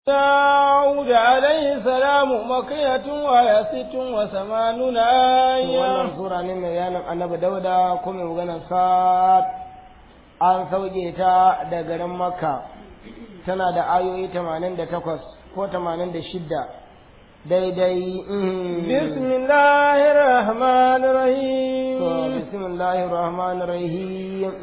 داود عليه السلام مكية وهي ست وثمانون آية wannan sura ne mai yanin annabi dauda kuma maganar sa an sauke ta da garin makka tana da ayoyi 88 ko 86 daidai بسم الله الرحمن الرحيم bismillahir rahmanir rahim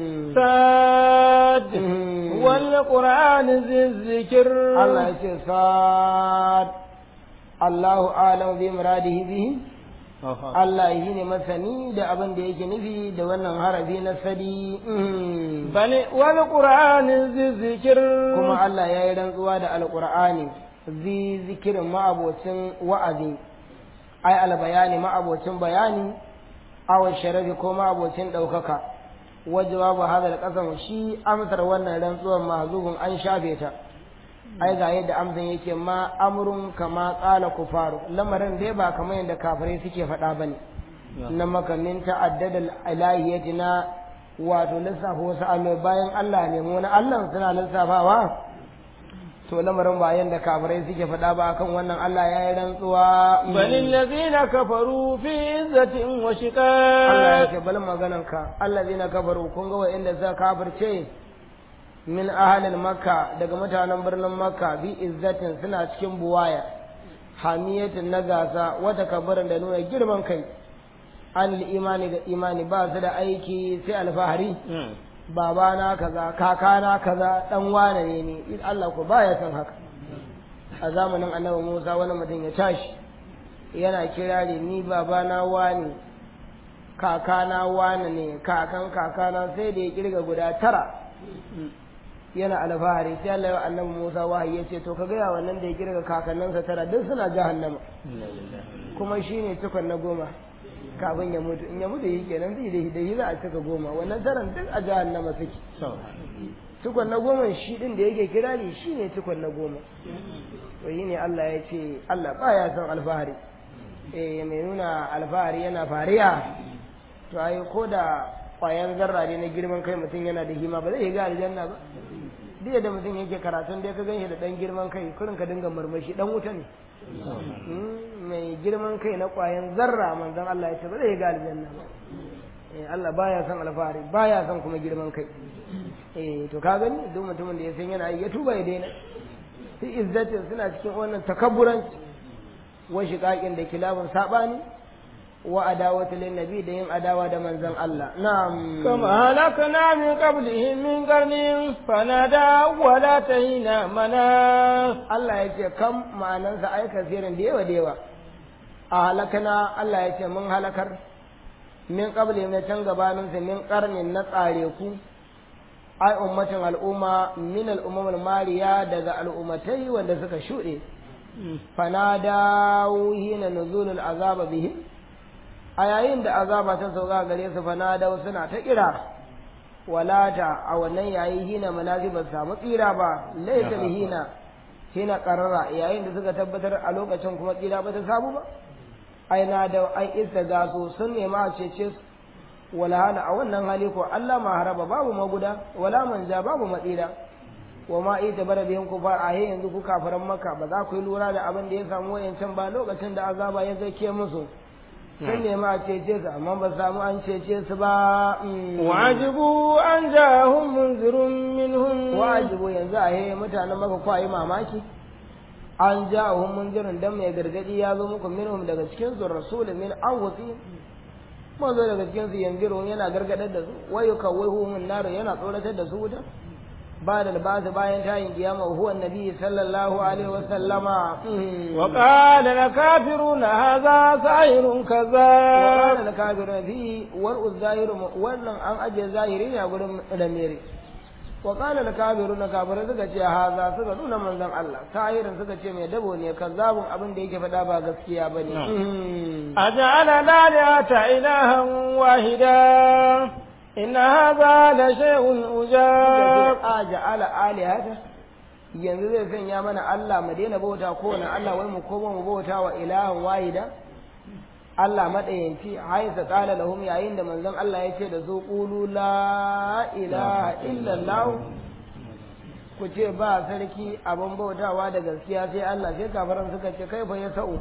ساد والقرآن ذي الذكر Allah ya ce sad Allahu alam bi muradihi bihi Allah yi ne masani da abin da yake nufi da wannan harafi na sadi بل والقرآن ذي الذكر kuma Allah ya yi rantsuwa da alƙur'ani zi zikirin ma'abocin wa'azi ai albayani ma'abocin bayani awon sharafi ko ma'abocin ɗaukaka wajewa ba hada da ƙasan shi amsar wannan rantsuwar mahzubun an shafe ta ai ga yadda amsan yake ma amrun kama ƙala kufaru lamarin dai ba kamar yadda kafirai suke faɗa bane na makamin ta'addadal ilahiyati na wato lissafa wasu allai bayan Allah ne mu na Allah suna lissafawa to lamarin ba yanda kafirai suke faɗa ba akan wannan Allah ya yi rantsuwa بل الذين كفروا في عزة Allah ya وشقاق ce bal maganan ka allazina kafaru kun ga wa'inda suka kafirce min ahalin makka daga mutanen birnin makka bi izzatin suna cikin buwaya hamiyatin na gasa wata kabarin da nuna girman kai an imani ga imani ba su da aiki sai alfahari babana kaza kakana kaza dan wane ne ni Allah ko baya san haka a zamanin annabi Musa wani mutum ya tashi yana kirari ni babana wani kakana wane ne kakan kakana sai da ya kirga guda tara yana alfahari sai Allah ya annabi Musa wahayi ya ce to ka gaya wannan da ya kirga kakanninsa tara duk suna jahannama kuma shine cikon na goma kafin ya mutu in ya mutu yi kenan zai da da za a cika goma wannan taran duk a jahannama suke cikon na goma shi din da yake kirari shine cikon na goma to yi ne Allah ya ce Allah baya son alfahari eh mai nuna alfahari yana fariya to ai ko da kwayan zarra ne na girman kai mutum yana da hima ba zai ga aljanna ba duk da mutum yake karatun da ka ganshi da dan girman kai kurin ka dinga murmushi dan wuta ne mai girman kai na kwayan zarra manzon Allah ya ce ba zai ga aljanna ba eh Allah baya son alfahari baya son kuma girman kai eh to ka gani duk mutumin da ya san yana yi ya tuba ya daina fi izzatin suna cikin wannan takabburanci wa shiqaqin da kilabun sabani wa adawatu lin nabi da yin adawa da manzon Allah na'am كما هلكنا من قبلهم من قرن فنادى ولا تهينا مناص Allah ya ce kam ma'anansa ai kasirin da yawa da yawa a halakana Allah ya ce mun halakar min qabli na can gabanin sa min qarnin na tsare ku ai ummatin al'umma min al'ummar mariya daga al'ummatai wanda suka shuɗe fanadawu hina nuzulul azaba bihim a yayin da azaba ta sauka gare su fanadawu suna ta kira walata a wannan yayi hina manazi ba su samu tsira ba laita hina hina qarara yayin da suka tabbatar a lokacin kuma tsira ba ta samu ba ai na da ai istagaso sun nema a cece su wala hala a wannan hali ko Allah ma haraba babu maguda wala manja babu matsira wa ma ita bara biyan ku fa a yanzu ku kafaran maka ba za ku yi lura da abin da ya samu wayancan ba lokacin da azaba ya zake musu sun nema a cece su amma ba samu an cece su ba وعجبوا أن جاءهم منذر منهم wajibu yanzu a he mutanen maka kwa yi mamaki an ja hun munzirin dan mai gargadi ya zo muku minhum daga cikin su rasulun min anfusi manzo daga cikin su yanziru yana gargadar da su wa yukawwihu min nar yana tsoratar da su wuta ba da basu bayan tayin kiyama huwa annabi sallallahu alaihi wa sallama وقال الكافرون هذا ساحر كذاب وقال الكافرون fi wal zahiru wannan an aje zahiri ne a gurin lamiri wa qala al kafiruna kafirai suka ce haza suka nuna manzon Allah sahirin suka ce mai dabo ne kazzabun abin da yake faɗa ba gaskiya bane أجعل الآلهة إلها واحدا إن هذا لشيء عجاب a ja'ala alihata yanzu zai sanya mana Allah mu daina bauta ko na Allah wai mu koma mu bauta wa ilahan wahida Allah madayanci haisa qala lahum yayin da manzon Allah ya ce da su qulu la ilaha illa Allah ku ce ba sarki abin bautawa da gaskiya sai Allah sai kafaran suka ce kai fa ya sa'u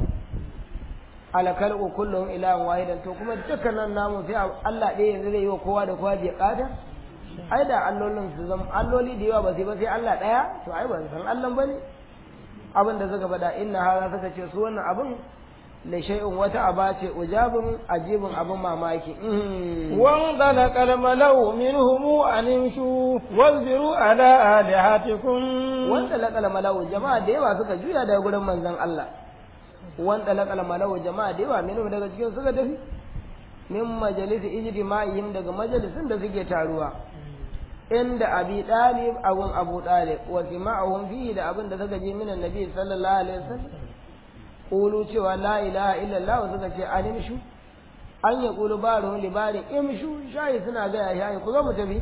alakal kullum ilahan wahidan to kuma dukkanin namu sai Allah ɗaya yanzu zai yi wa kowa da kowa je ƙata ai da allolin su zama alloli da yawa ba sai ba sai Allah ɗaya to ai ban san Allah bane abin da suka faɗa inna hada suka ce su wannan abin la shay'un wata aba ce ujabun ajibun abin mamaki وانطلق الملأ منهم أن امشوا واصبروا على آلهتكم wanda laƙal malau jama'a da yawa suka juya daga gurin manzon Allah wanda laƙal malau jama'a da yawa minhum daga cikin suka tafi min majalisi ijtima'ihim daga majalisin da suke taruwa inda abi dalib abun abu dalib wa sima'ahum fihi da abin da suka ji minan nabi sallallahu alaihi wasallam qulu cewa la ilaha illallah suka ce animshu an ya qulu baruhum li bari imshu shayi suna ga ya shayi ku zo mu tafi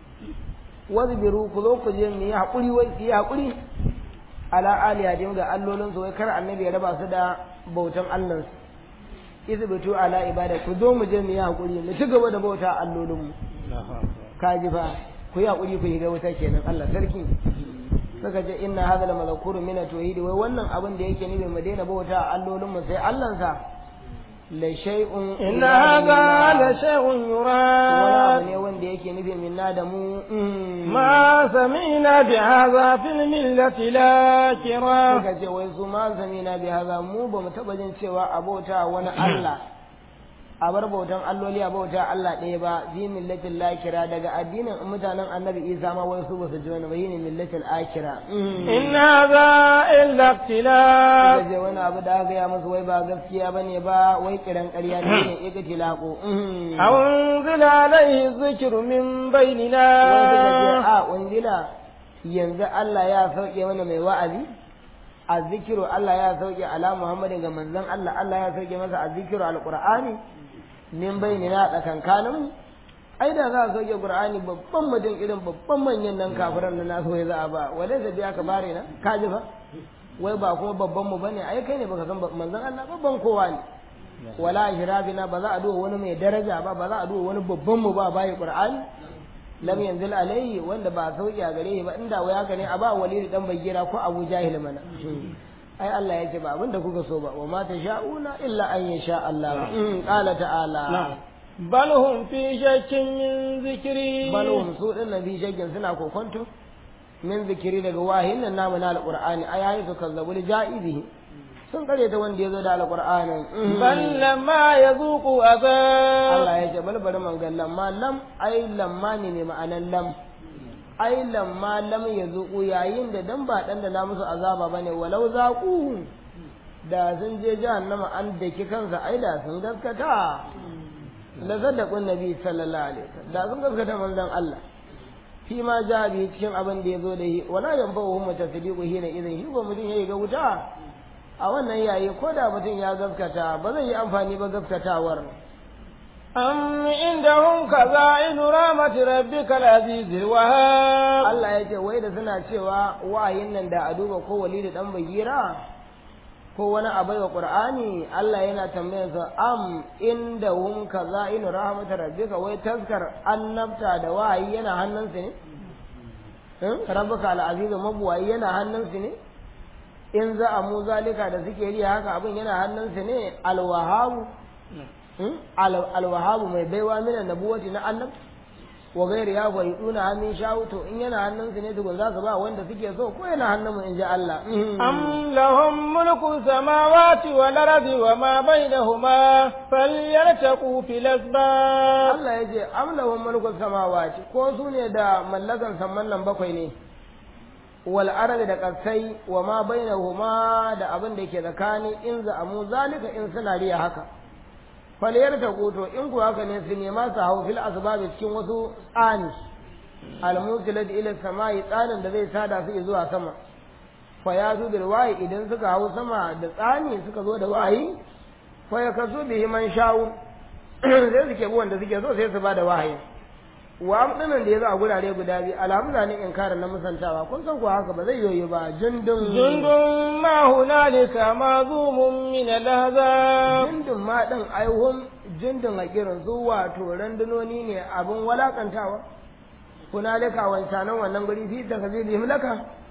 wazbiru ku zo ku je mu yi hakuri wai su yi hakuri ala aliyatin ga allolin su wai kar annabi ya raba su da bautan Allah su izbitu ala ibada ku zo mu je mu yi hakuri mu ci gaba da bauta allolin mu kaji fa ku yi hakuri ku yi ga wuta kenan Allah sarki suka ce inna hadha lamazkuru min at-tauhid wai wannan abin da yake nufi mu daina bauta allolin mu sai Allah sa la shay'un إن هذا لشيء wani يراد abu ne wanda yake nufi minna da mu mm. ما سمعنا بهذا في الملة الآخرة suka ce wai su ma zamina bi haza mu ba mu taba jin cewa a bauta wani Allah a bar bautan alloli a bauta Allah ɗaya ba bi millatil lakira daga addinin mutanen annabi Isa ma wai su ba su ji wani ba yini millatil akira إن هذا إلا suka اختلاف ce wani abu da aka ya musu wai ba gaskiya bane ba wai kiran ƙarya ne ne ika tilako أو أنزل عليه الذكر من بيننا wai suka ce a unzila yanzu Allah ya sauke mana mai wa'azi azzikiru Allah ya sauke ala Muhammadin ga manzon Allah Allah ya sauke masa azzikiru alqur'ani min bainina tsakankanin ai da za a sauke qur'ani babban mutum irin babban manyan nan kafiran nan na so ya za a ba wale da biya ka bare na ka ji fa wai ba kuma babban mu bane ai kai ne baka san ba- manzon Allah babban kowa ne wala hirabina ba za a duba wani mai daraja ba ba za a duba wani babban mu ba bai qur'ani lam yanzil alayhi wanda ba sauki a gare shi ba inda wai haka ne a ba walid dan bayyira ko abu jahil mana ai Allah ya ce ba abinda kuka so ba wa ma tasha'una illa an yasha Allah Mm, qala ta'ala بل هم في شك من ذكري bal hum su din nabi shagin suna kokonto min zikiri daga wahin nan namu na alqur'ani ayayi su kazzabu li ja'izihi sun kare ta wanda yazo da alqur'anin Mm. بل لما يذوقوا عذاب Allah ya ce bal bari man ga lamma lam ai lamma ne ne ma'anan lam ai lamma lam ya zuku yayin da dan ba dan da na musu azaba bane walau zaqu da sun je jahannama an daki kansa ai da sun gaskata la sadaqun nabi sallallahu alaihi wasallam da sun gaskata manzon Allah fi ma ja bi cikin abin da yazo da shi wala yanfa'uhum mutasdiqu hina idan shi ba mutum yayi ga wuta a wannan yayi ko da mutum ya gaskata ba zai yi amfani ba gaskatawar أم عندهم خزائن رحمة ربك العزيز الوهاب Allah ya ce wai da suna cewa wahayin nan da a duba ko wali da dan bagira ko wani abai wa qur'ani Allah yana tambayar sa am inda hum kaza'in rahmat rabbika wai taskar annabta da wahayi yana hannunsu ne in rabbuka al-aziz mabuwayi yana hannunsu ne in za a mu zalika da suke riya haka abin yana hannunsu ne al-wahabu al-wahabu mai baiwa mina nabuwati na annab wa gairi ya gwai duna hannun shawu to in yana hannunsu ne tukun za su ba wanda suke so ko yana hannun mu in ji Allah أم لهم ملك السماوات والأرض وما بينهما فليرتقوا في الأسباب Allah ya ce am lahum mulku samawati ko su ne da mallakan samman nan bakwai ne wal ardi da kasai wa ma bainahuma da abin da ke tsakani in za amu zalika in suna riya haka faliyar ta kuto in ku haka ne su nema su hau fil asbabi cikin wasu tsani almusilat ila samai tsanin da zai sada su zuwa sama fa ya zu bil wahi idan suka hau sama da tsani suka zo da wahi fa ya kasu bihi man sha'u sai suke bi wanda suke so sai su ba da wahayi wa amdinan da ya zo a gurare guda biyu alhamza ne in kare na musantawa kun san ko haka ba zai yoyi ba jundun جند ما هنالك معظوم من الأحزاب jundun ma din aihun jundun a kirin su wato randunoni ne abin walakantawa hunalika wancanan wannan guri fi takazili mulaka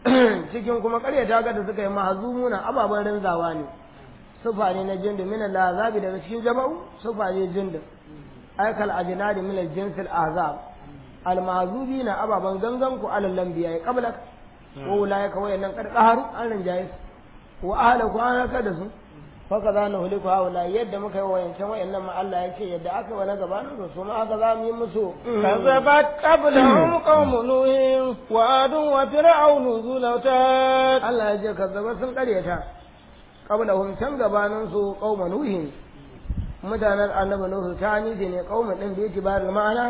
cikin kuma ƙaryata ga da suka yi mahzumuna ababen rinzawa ne sufa ne na jindu min al-azabi daga cikin jama'u sufa ne jindu aikal ajnadi min al-jins al-azab al-mahzubina ababen gangan ku alal lambiya ya qablak wa ulaika wayannan karqaharu an rinjaye su wa ahlaku an raka da su faka za na huliku haula yadda muka yi wayancan wayannan ma Allah ya ce yadda aka wani gabanin su su ma haka za mu yi musu كذبت قبلهم قوم نوح وعاد وفرعون ذو الأوتاد Allah ya ce kazzaba sun karyata qablahum can gabanin su qauma nuhin mutanen annabi nuhu ta niji ne qauma din da yake bayar ma'ana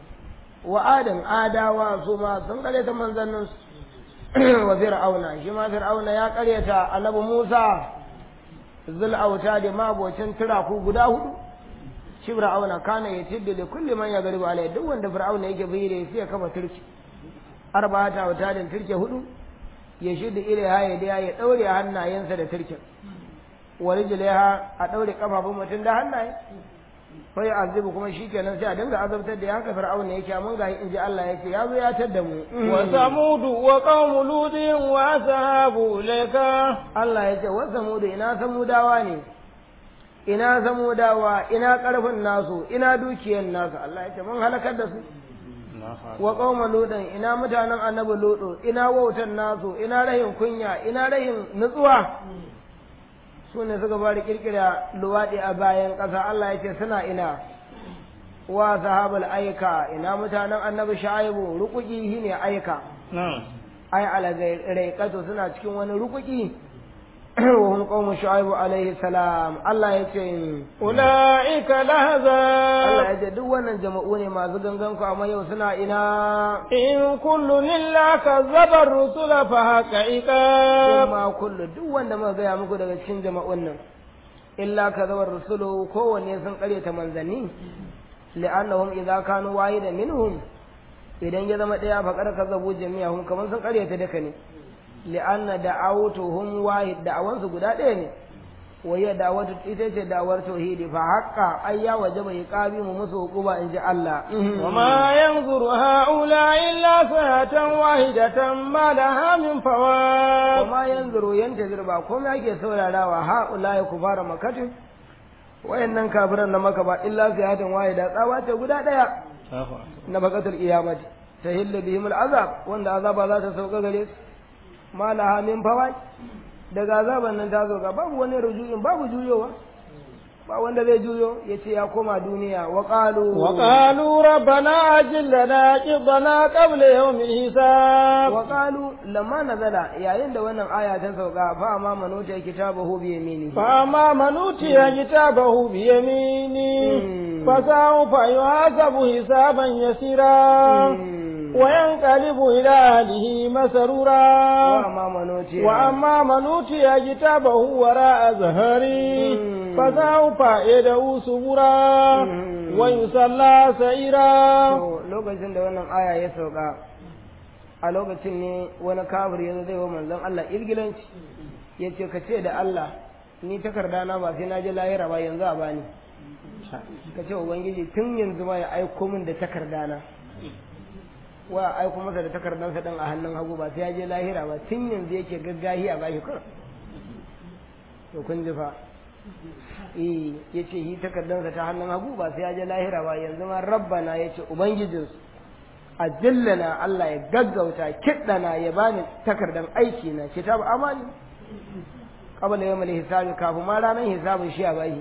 wa adan adawa su ma sun karyata manzannin su wa fir'auna shi ma fir'auna ya karyata annabi Musa zul auta da mabocin turaku guda hudu shi fir'auna kana ya tidda da kulli man ya gariba alai duk wanda fir'auna yake bayyana sai ya kafa turki arba'ata auta da turke hudu ya shidda ilaiha ya da ya daure hannayensa da turkin wa rijlaiha a daure kafafun mutum da hannaye fa ya azibu kuma shikenan sai a dinga azabtar da haka fir'auna yake mun ga in ji Allah yake ya zo ya tadda mu وثمود وقوم لوط وأصحاب الأيكة Allah ya ce wa samudu ina samudawa ne ina samudawa ina karfin nasu ina dukiyar nasu Allah ya ce mun halakar da su wa qauma ludan ina mutanen annabi ludu ina wautan nasu ina rahin kunya ina rahin nutsuwa su ne suka bari kirkira luwaɗi a bayan ƙasa Allah ya ce suna ina wa sahabul aika ina mutanen annabi shaibu rukuki shine aika ai alagairaikatu suna cikin wani rukuki wa hum qaumu shu'aibu alaihi salam Allah ya ce أولئك Allah الأحزاب ya ce duk wannan jama'u ne masu gangan ku amma yau suna ina إن كل إلا كذب الرسل فحق عقاب kuma kullu duk wanda muka gaya muku daga cikin jama'un nan illa kadawar rusulu kowanne sun karyata manzanni li'annahum idza kanu wahidan minhum idan ya zama daya fa kar kazabu jami'ahum kaman sun karyata duka ne li'anna da'awtuhum wahid da'awansu guda ɗaya ne waya da'awatu ita ce da'awar tauhidi fa haqqa ayya wajaba iqabi mu musu hukuba in ji Allah وما ينظر هؤلاء إلا ساعة واحدة ما لها من فوات وما yanzuru yantazir ba komai ake saurarawa haula ya kufara makatin wayannan kafiran na maka ba illa ziyatan wahida tsawa ce guda daya na bakatul iyamati tahillu bihim al'azab wanda azaba za ta sauka gare su ma laha min fawat daga azaban nan ta zo ga babu wani rujuin babu juyowa ba wanda zai juyo ya ce ya koma duniya wa qalu وقالوا ربنا أجل لنا قضنا قبل يوم الحساب wa qalu lamma nazala yayin da wannan aya ta sauka fa ma manuta kitabahu bi yamini فأما من أوتي كتابه بيمينه مم. فسوف يحاسب حسابا يسيرا مم. وينقلب إلى أهله مسرورا wa ma manuta وأما من أوتي كتابه وراء ظهره مم. فسوف يدعو سبورا مم. ويصلى سعيرا To, lokacin da wannan aya ya sauka a lokacin ne wani kafir ya zo zai wa manzon Allah irgilanci ya ce ka ce da Allah ni takarda na ba sai na je lahira ba yanzu a bani ka ce ubangiji tun yanzu ma ya aiko min da takarda na wa a aiko masa da takardansa din a hannun hagu ba sai ya je lahira ba tun yanzu yake gaggahi a bashi kawai to kun ji fa eh yace yi takardansa ta hannun hagu ba sai ya je lahira ba yanzu ma rabbana yace ubangijinsu ajillana Allah ya gaggauta kiddana ya bani takardan aiki na kitab amani qabla yawm al-hisabi kafin ma ranar hisabin shi a bashi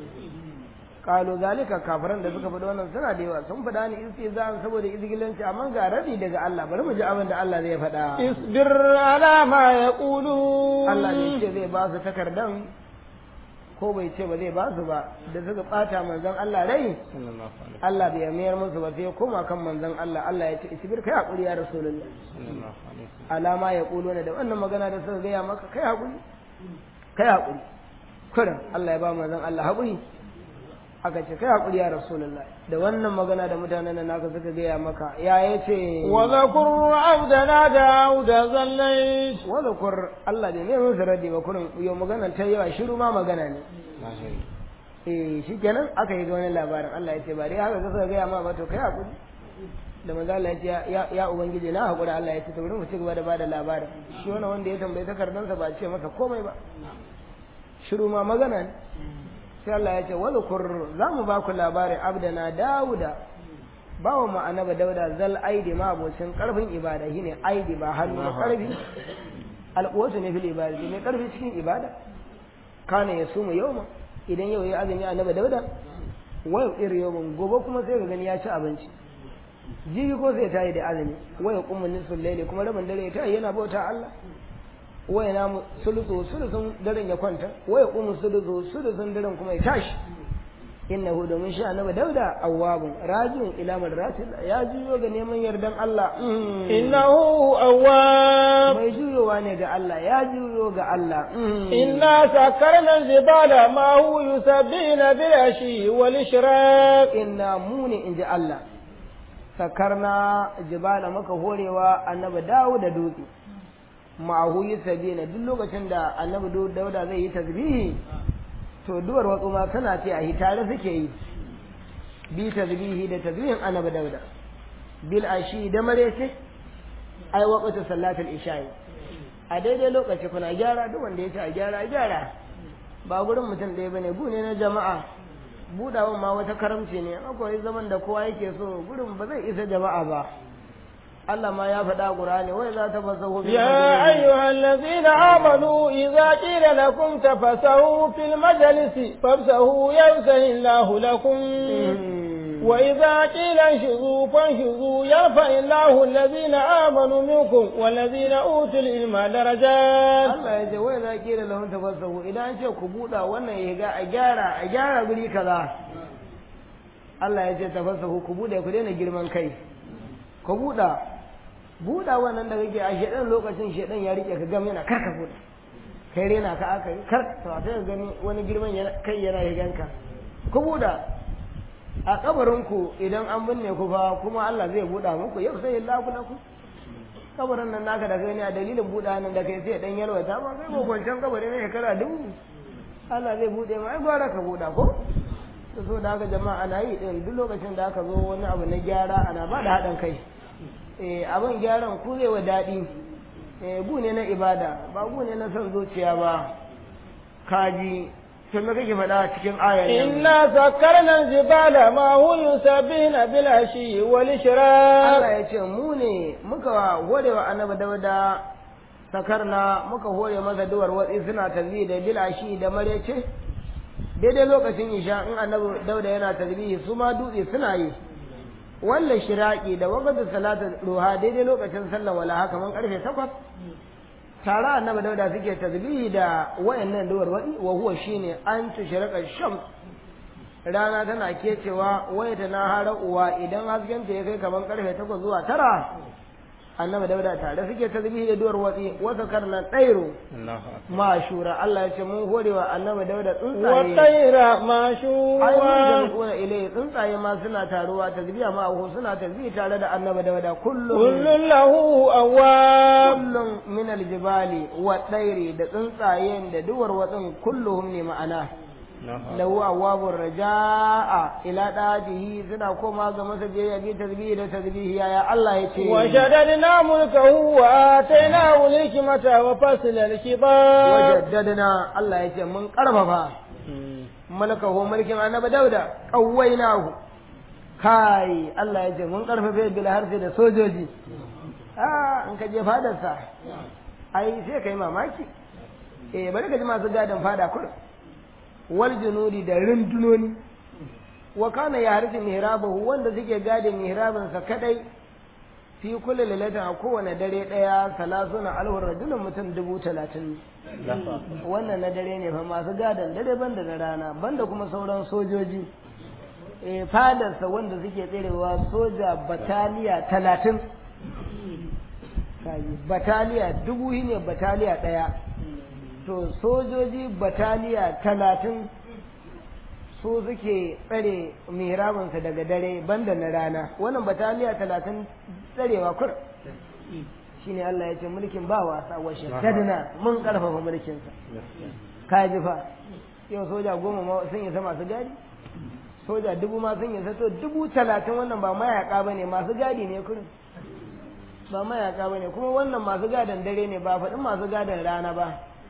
qalu zalika kafiran da suka faɗi wannan suna da yawa sun faɗa ni istizan saboda izgilanci amma ga rabi daga Allah bari mu ji abin da Allah zai faɗa اصبر على ما يقولون Allah ne ce zai ba su takardan ko bai ce ba zai ba su ba da suka bata manzon Allah rai Allah bai mayar musu ba sai ya koma kan manzon Allah Allah ya ce isbir kai hakuri ya rasulullah alama ya kulo da wannan magana da suka gaya maka kai hakuri kai hakuri kurin Allah ya ba manzon Allah hakuri aka ce kai hakuri ya rasulullah da wannan magana da mutanen nan naka suka gaya maka ya yace وذكر عبدنا داود ذليت wadakur Allah bai mai musu raddi ba kurin yau magana ta yawa shiru ma magana ne eh shikenan aka yi ga wani labarin Allah ya ce ba dai haka suka gaya ma ba to kai hakuri da manzo Allah ya ce ya ya ubangiji na hakura Allah ya ce to bari mu ci gaba da bada labarin shi wannan wanda ya tambayi takardansa ba ce masa komai ba shiru ma magana ne sai Allah ya ce wal kur za mu ba ku labarin abdana dauda bawa mu annabi dauda zal aidi ma abocin karfin ibada shine aidi ba hannu ba karfi alquwatu ne fil ibadati ne karfi cikin ibada kana yasumu yawma idan yau ya azumi annabi dauda wayo iri yawon gobe kuma sai ka gani ya ci abinci jibi ko sai ta yi da azumi waya kuma nisfin laili kuma rabin dare ta yi yana bauta Allah waya na sulusu sulusun daren ya kwanta waya kuma sulusu sulusun daren kuma ya tashi innahu domin shi annabi dauda awwabun rajin ila madratil ya juyo ga neman yardan Allah innahu awwab mai juyowa ne ga Allah ya juyo ga Allah inna sakarna jibala ma hu yusabbina bil ashi wal ishraq inna muni inji Allah sakarna jibala maka horewa annabi dawo da dutse ma'ahu yusabbina duk lokacin da annabi dauda zai yi tasbihi to duwar watsu ma suna ce a tare suke yi bi tasbihi da tasbihin annabi dauda bil ashi da marece ai waqtu salatul isha'i a daidai lokaci kuna gyara duk wanda ya ce a gyara a gyara ba gurin mutum ɗaya bane gu ne na jama'a budawan ma wata karamci ne akwai zaman da kowa yake so gurin ba zai isa jama'a ba Allah ma ya faɗa Qur'ani wai za ta fasahu يا أيها الذين آمنوا إذا قيل لكم تفسحوا في المجلس فافسحوا يفسح الله لكم وإذا قيل انشزوا فانشزوا يرفع الله الذين آمنوا منكم والذين أوتوا العلم درجات Allah ya ce wai za ki da lahun tafassahu idan an ce ku buɗa wannan ya ga a gyara a gyara guri kaza Allah ya ce tafassahu ku buɗe ku daina girman kai ku buɗa buɗa wannan da kake a shedan lokacin shedan ya rike ka gam yana kar ka buɗa kai rena ka aka yi kar to a sai gani wani girman kai yana higanka ku buɗa a kabarinku idan an binne ku fa kuma Allah zai buɗa muku yau sai Allah kula ku kabarin nan naka da gani a dalilin buɗa nan da kai sai dan yalwata ba kai ko kwancan kabari ne shekara dubu Allah zai buɗe ma ai gwara ka buɗa ko to so da haka jama'a ana yi din duk lokacin da aka zo wani abu na gyara ana ba da haɗin kai eh abin gyaran ku zai wa daɗi eh gu ne na ibada ba gu ne na son zuciya ba kaji to me kake faɗa cikin ayar nan إنا سكرنا الجبال ما هو يسبحن بالعشي والإشراق Allah ya ce mu ne muka hore wa annabi dauda sakarna muka hore masa duwar watsi suna tasbihi da bilashi da marece daidai lokacin isha in annabi dauda yana tasbihi su ma dutse suna yi wallan shiraki da wakatu salatul ruha daidai lokacin sallar wala haka man karfe takwas tare annabi dauda suke tasbihi da wayannan duwar watsi wa huwa shine an tushraka shams rana tana kecewa waya ta na hara uwa idan hasken ta ya kai kaman karfe takwas zuwa tara annabi dauda tare suke tasbihi da duwar watsi wasa karnan ɗairo mashura Allah ya ce mun hore wa annabi dauda tsuntsaye والطير ai mun معشورا jami'una ilai tsuntsaye ma suna taruwa tasbiya ma hu suna tasbihi tare da annabi dauda kullum كل له أواب kullum min aljibali wa ɗairi da tsuntsayen da duwar watsin kulluhum ne ma'ana lahu awwabur raja'a ila dajihi suna koma ga masa biyayya bi tasbihi da tasbihi yaya Allah ya ce وشددنا ملكه وآتيناه الحكمة وفصل الخطاب wajaddadna Allah ya ce mun karfafa malakahu mulkin annabi dauda qawwainahu kai Allah ya ce mun karfafe bil harfi da sojoji ah in ka je fadarsa ai sai kai mamaki eh bari ka ji masu gadin fada kur wal junudi da rundunoni wa kana ya harfi mihrabahu wanda suke gadin mihrabinsa kadai fi kulli lailatin a kowane dare daya salasuna alwar rajulun mutum dubu talatin wannan na dare ne fa masu gadon dare banda na rana banda kuma sauran sojoji e fadarsa wanda suke tserewa soja bataliya talatin Kaji, bataliya dubu shi ne bataliya ɗaya to sojoji bataliya talatin su suke tsare mihrabinsa daga dare banda na rana wannan bataliya talatin tsarewa kur shine Allah ya ce mulkin ba wasa wa shaddadna mun karfafa mulkinsa ka ji fa yau soja goma ma sun yi masu gadi soja dubu ma sun yi to dubu talatin wannan ba mayaka ba ne masu gadi ne kurin ba mayaka ba ne kuma wannan masu gadon dare ne ba faɗin masu gadon rana ba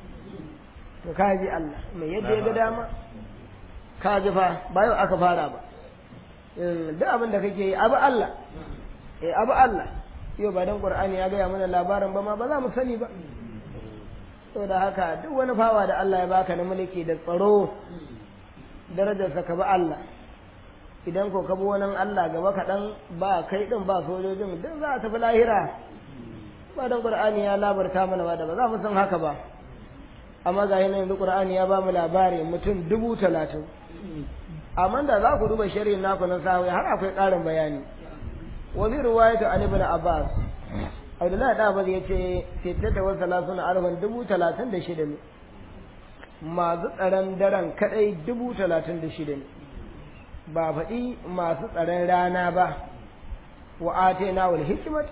to kaji Allah mai yadda ya ga dama kaji fa ba yau aka fara ba duk abin da kake yi abu Allah eh abu Allah yau ba dan Qur'ani ya gaya mana labarin ba ma ba za mu sani ba saboda haka duk wani fawa da Allah ya baka na mulki da tsaro darajarsa ka bi Allah idan ko ka bi wani Allah gaba kaɗan ba kai ɗin ba sojojin duk za a tafi lahira ba dan Qur'ani ya labarta mana ba da ba za mu san haka ba amma ga yanzu Qur'ani ya ba mu labari mutum dubu talatin amma da za ku duba shari'in naku na sawai har akwai ƙarin bayani wa bi riwayatu an ibn Abbas Abdullahi da Abbas yace sittata wa salasuna alfan dubu talatin da shida ne masu tsaron daren kadai dubu talatin da shida ne ba faɗi masu tsaron rana ba wa atena wal hikmat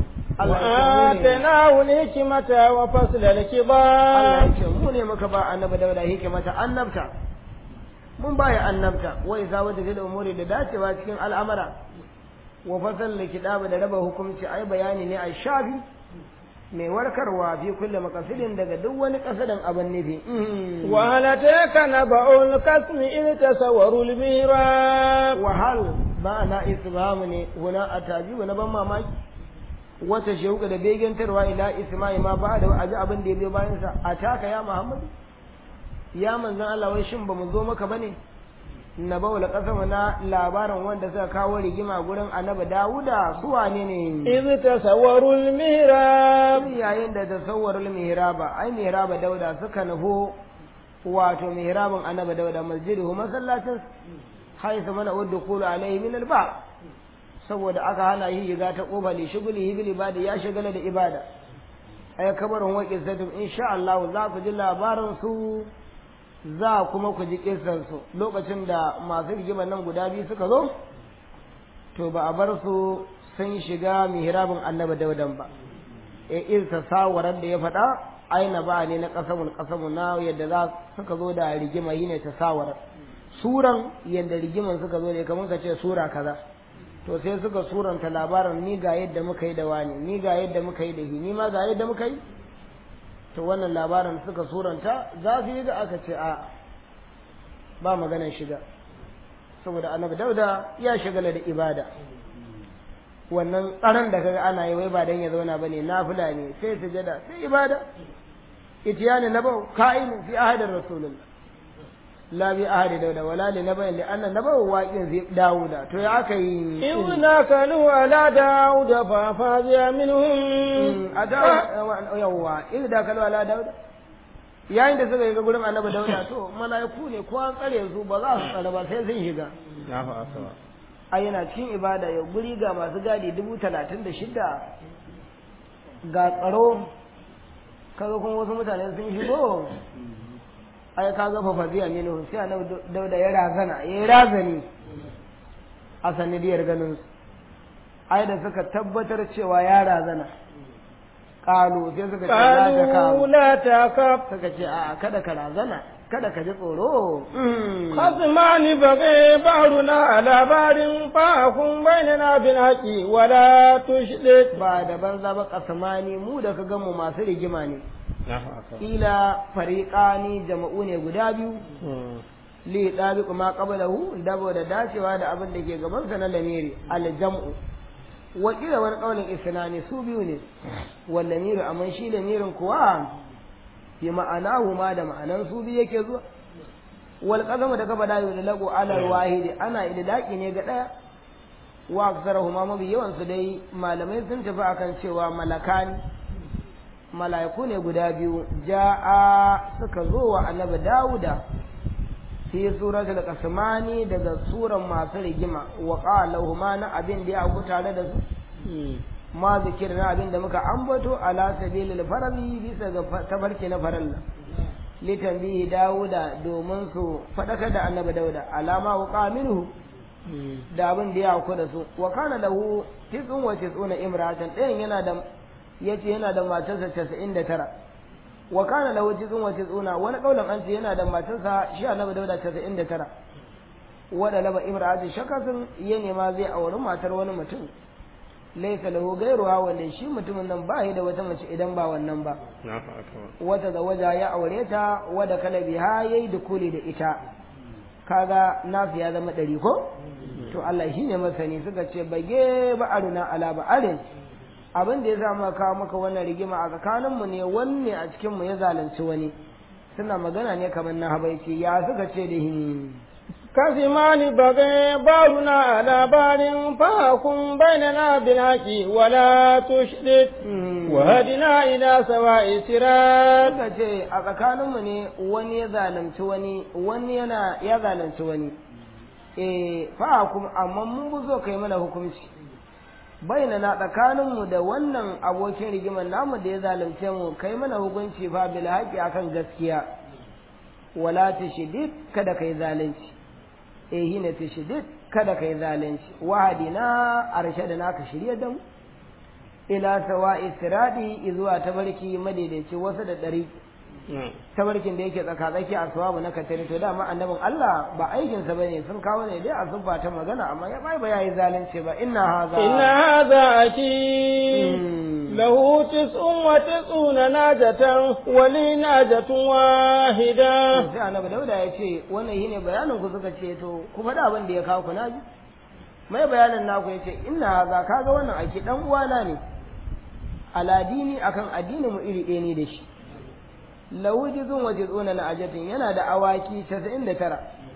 وآتيناه الحكمة وفصل Allah الكبار ya ce mu ne muka ba annabi dauda hikimata annabta mun baya annabta wa iza wata fil umuri da dacewa cikin al'amara wa fasal likidaba da raba hukunci ai bayani ne a shafi mai warkarwa fi kulle makasidin daga duk wani kasadan abin nufi وهل أتاك نبأ القسم إذ تصوروا الميراب wahal ba na isbamu ne huna a tajibu na ban mamaki wata shauka da begantarwa ila isma'i ma ba da aji abin da ya biyo bayan sa a taka ya muhammadu ya manzon Allah wai shin ba mu zo maka bane na baula kasama na labarin wanda suka kawo rigima gurin annabi Dawuda su wane ne إذ تصوروا الميراب yayin da tasawwarul mihraba ai mihraba Dauda suka nufo wato mihrabin annabi Dauda masjiduhu masallacin haisu mana udkhulu alaihi min alba saboda aka hana yi shiga ta kofa li shuguli bil ibada ya shagala da ibada ay kabarin wa qissatum insha Allah za ku ji labarin su za kuma ku ji kissan su lokacin da masu rigima nan guda biyu suka zo to ba a bar su sun shiga mihrabin annabi daudan ba e in tasawarar da ya faɗa aina ba ne na kasamul kasamu na yadda za suka zo da rigima yi ne tasawarar suran yadda rigiman suka zo ne kamar ka ce sura kaza to sai suka suranta labarin ni ga yadda muka yi da wani ni ga yadda muka yi da shi ni ma ga yadda muka yi to wannan labarin suka suranta za su yi da aka ce a ba maganar shiga saboda annabi dauda ya shagala da ibada wannan tsaron da kaga ana yi wai ba dan ya zauna bane nafila ne sai sujada sai ibada itiyani nabau ka'in fi ahadin rasulullah la bi ahadi dauda wala li nabai li anna nabau waqin fi dauda to ya aka yi إذ ناكلوا على داود ففازع منهم a da yawa in da kalwa ala dauda yayin da suka yi ga gurin annabi dauda to mala'iku ne ko an tsare su ba za su tsare ba sai sun shiga a yana cikin ibada ya guri ga masu gadi dubu talatin da shida ga tsaro kaga kuma wasu mutane sun shigo ai ka ga fafaziya minhu sai annabi dauda ya razana ya yi razani a sanidiyar ganin su ai da suka tabbatar cewa ya razana kalu sai suka ce la ta قالوا kawo لا تخف suka ce a kada ka razana kada ka ji tsoro خصمان بغي بعضنا على بعض فاحكم بيننا بالحق ولا تشرك ba da banza ba kasamani mu da ka mu masu rigima ne kila fariqani jama'u ne guda biyu li dabiqu ma qablahu dabo da dacewa da abin da ke gaban sa na lamiri al jam'u wa kila wani kaulin isnani su biyu ne wal lamiru amma shi lamirin kuwa bi ma'anahu ma da ma'anan su biyu yake zuwa wal qasamu da kafa dayo da lagu ala wahidi ana idlaqi ne ga daya wa aksarahuma mabi yawan su dai malamai sun tafi akan cewa malakani mala'iku ne guda biyu ja'a suka zo wa annabi Dawuda fi suratul qasmani daga suran masu rigima wa qala huma na abin da ya auku tare da su ma zikirna abin da muka ambato ala sabilil farali bisa ga tabarki na faralla litanbihi Dawuda domin su fadakar da annabi Dawuda alama wa qaminuhu da abin da ya auku da su wa kana lahu tis'un wa tis'una imra'atan ɗayan yana da yace yana da matarsa 99 wa kana lahu tis'un wa tis'una wani kaulan an ce yana da matarsa shi annabi dauda 99 wada laba ibrahim shakasin ya nema zai auri matar wani mutum laisa lahu gairuwa wanda shi mutumin nan ba da wata mace idan ba wannan ba wata da waja ya aure ta wada kalabi ha yayi dukuli da ita kaga nasu ya zama ɗari ko to Allah shi ne masani suka ce bage ba aruna ala ba arin abin da ya sa muka kawo maka wannan rigima a tsakaninmu ne wanne a cikinmu ya zalunci wani suna magana ne kamar na habaici ya suka ce da hin كسمان بغي بارنا على بار فاكم بيننا بالحق ولا تشدد وهدنا إلى سواء صراط suka ce a tsakaninmu ne wani ya zalunci wani wani yana ya zalunci wani eh fahakum amma mun bu zo kai mana hukunci bainana tsakaninmu da wannan abokin rigimar namu da ya zalunce mu kai mana hukunci fa bil haqi akan gaskiya wala tashdid kada kai zalunci eh hina tashdid kada kai zalunci wahadina arshadana ka shirye da mu ila sawa'i siradi zuwa tabarki madaidaici wasu da ɗari tabarkin da yake tsaka-tsaki a sawabu na katari to dama annabin Allah ba aikinsa bane sun kawo ne dai a zubba ta magana amma ya bai ba yayi zalunci ba inna haza inna hadha aki lahu tis'un wa tis'una najatan wa li najatun wahida sai annabi dauda ya ce wannan shine bayanin ku suka ce to ku faɗa abin da ya kawo ku naji mai bayanin naku ya ce inna haza kaga wannan ake dan uwana ne aladini akan addinin mu iri ɗaya ne da shi lawujizun wa jizuna na ajatin yana da awaki 99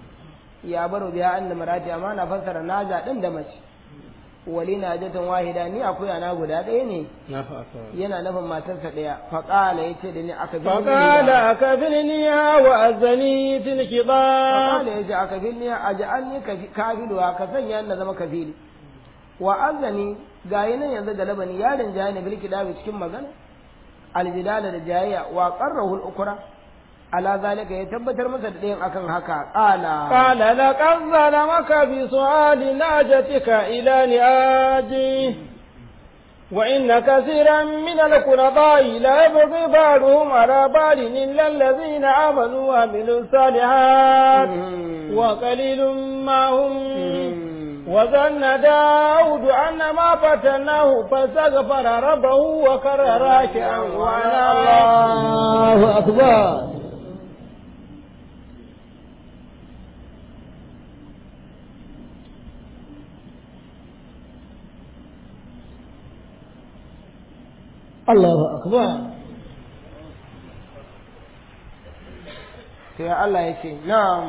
ya baro biya an da marati amma na fassara naja din da mace wali na ajatin wahida ni akuya na guda ɗaya ne yana nufin matarsa ɗaya faƙala ya ce da ni aka bi فقال أكفلنيها وأذني في الخطاب faƙala ya ce aka bi ni a ja'alni kafiluwa ka sanya na zama kafili wa azani ga yi nan yanzu galabani yaron jaya ne bilki dabi cikin magana aljidala da jayayya wa qarrahu al-ukra ala zalika ya tabbatar masa da ɗayan akan haka qala قال لقد ظلمك بسؤال ناجتك إلى نعاجي وإن كثيرا من القرباء لا يبغي بعضهم على بعض إلا الذين آمنوا وعملوا الصالحات وقليل ما هم وظن داود أن ما فتناه فاستغفر ربه وكر راكعا وأناب الله أكبر الله أكبر sai Allah ya ce na'am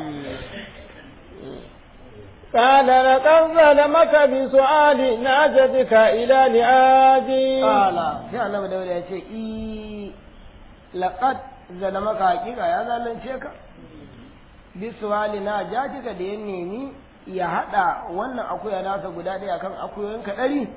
قال لقد ظلمك بسؤال ناجتك إلى نعاجي Kala sai annabi Dawud ya ce i laqad zalamaka hakika ya zalunce ka bi suwali na jatika da ya nemi ya hada wannan akuya nasa guda ɗaya kan akuyoyin ka ɗari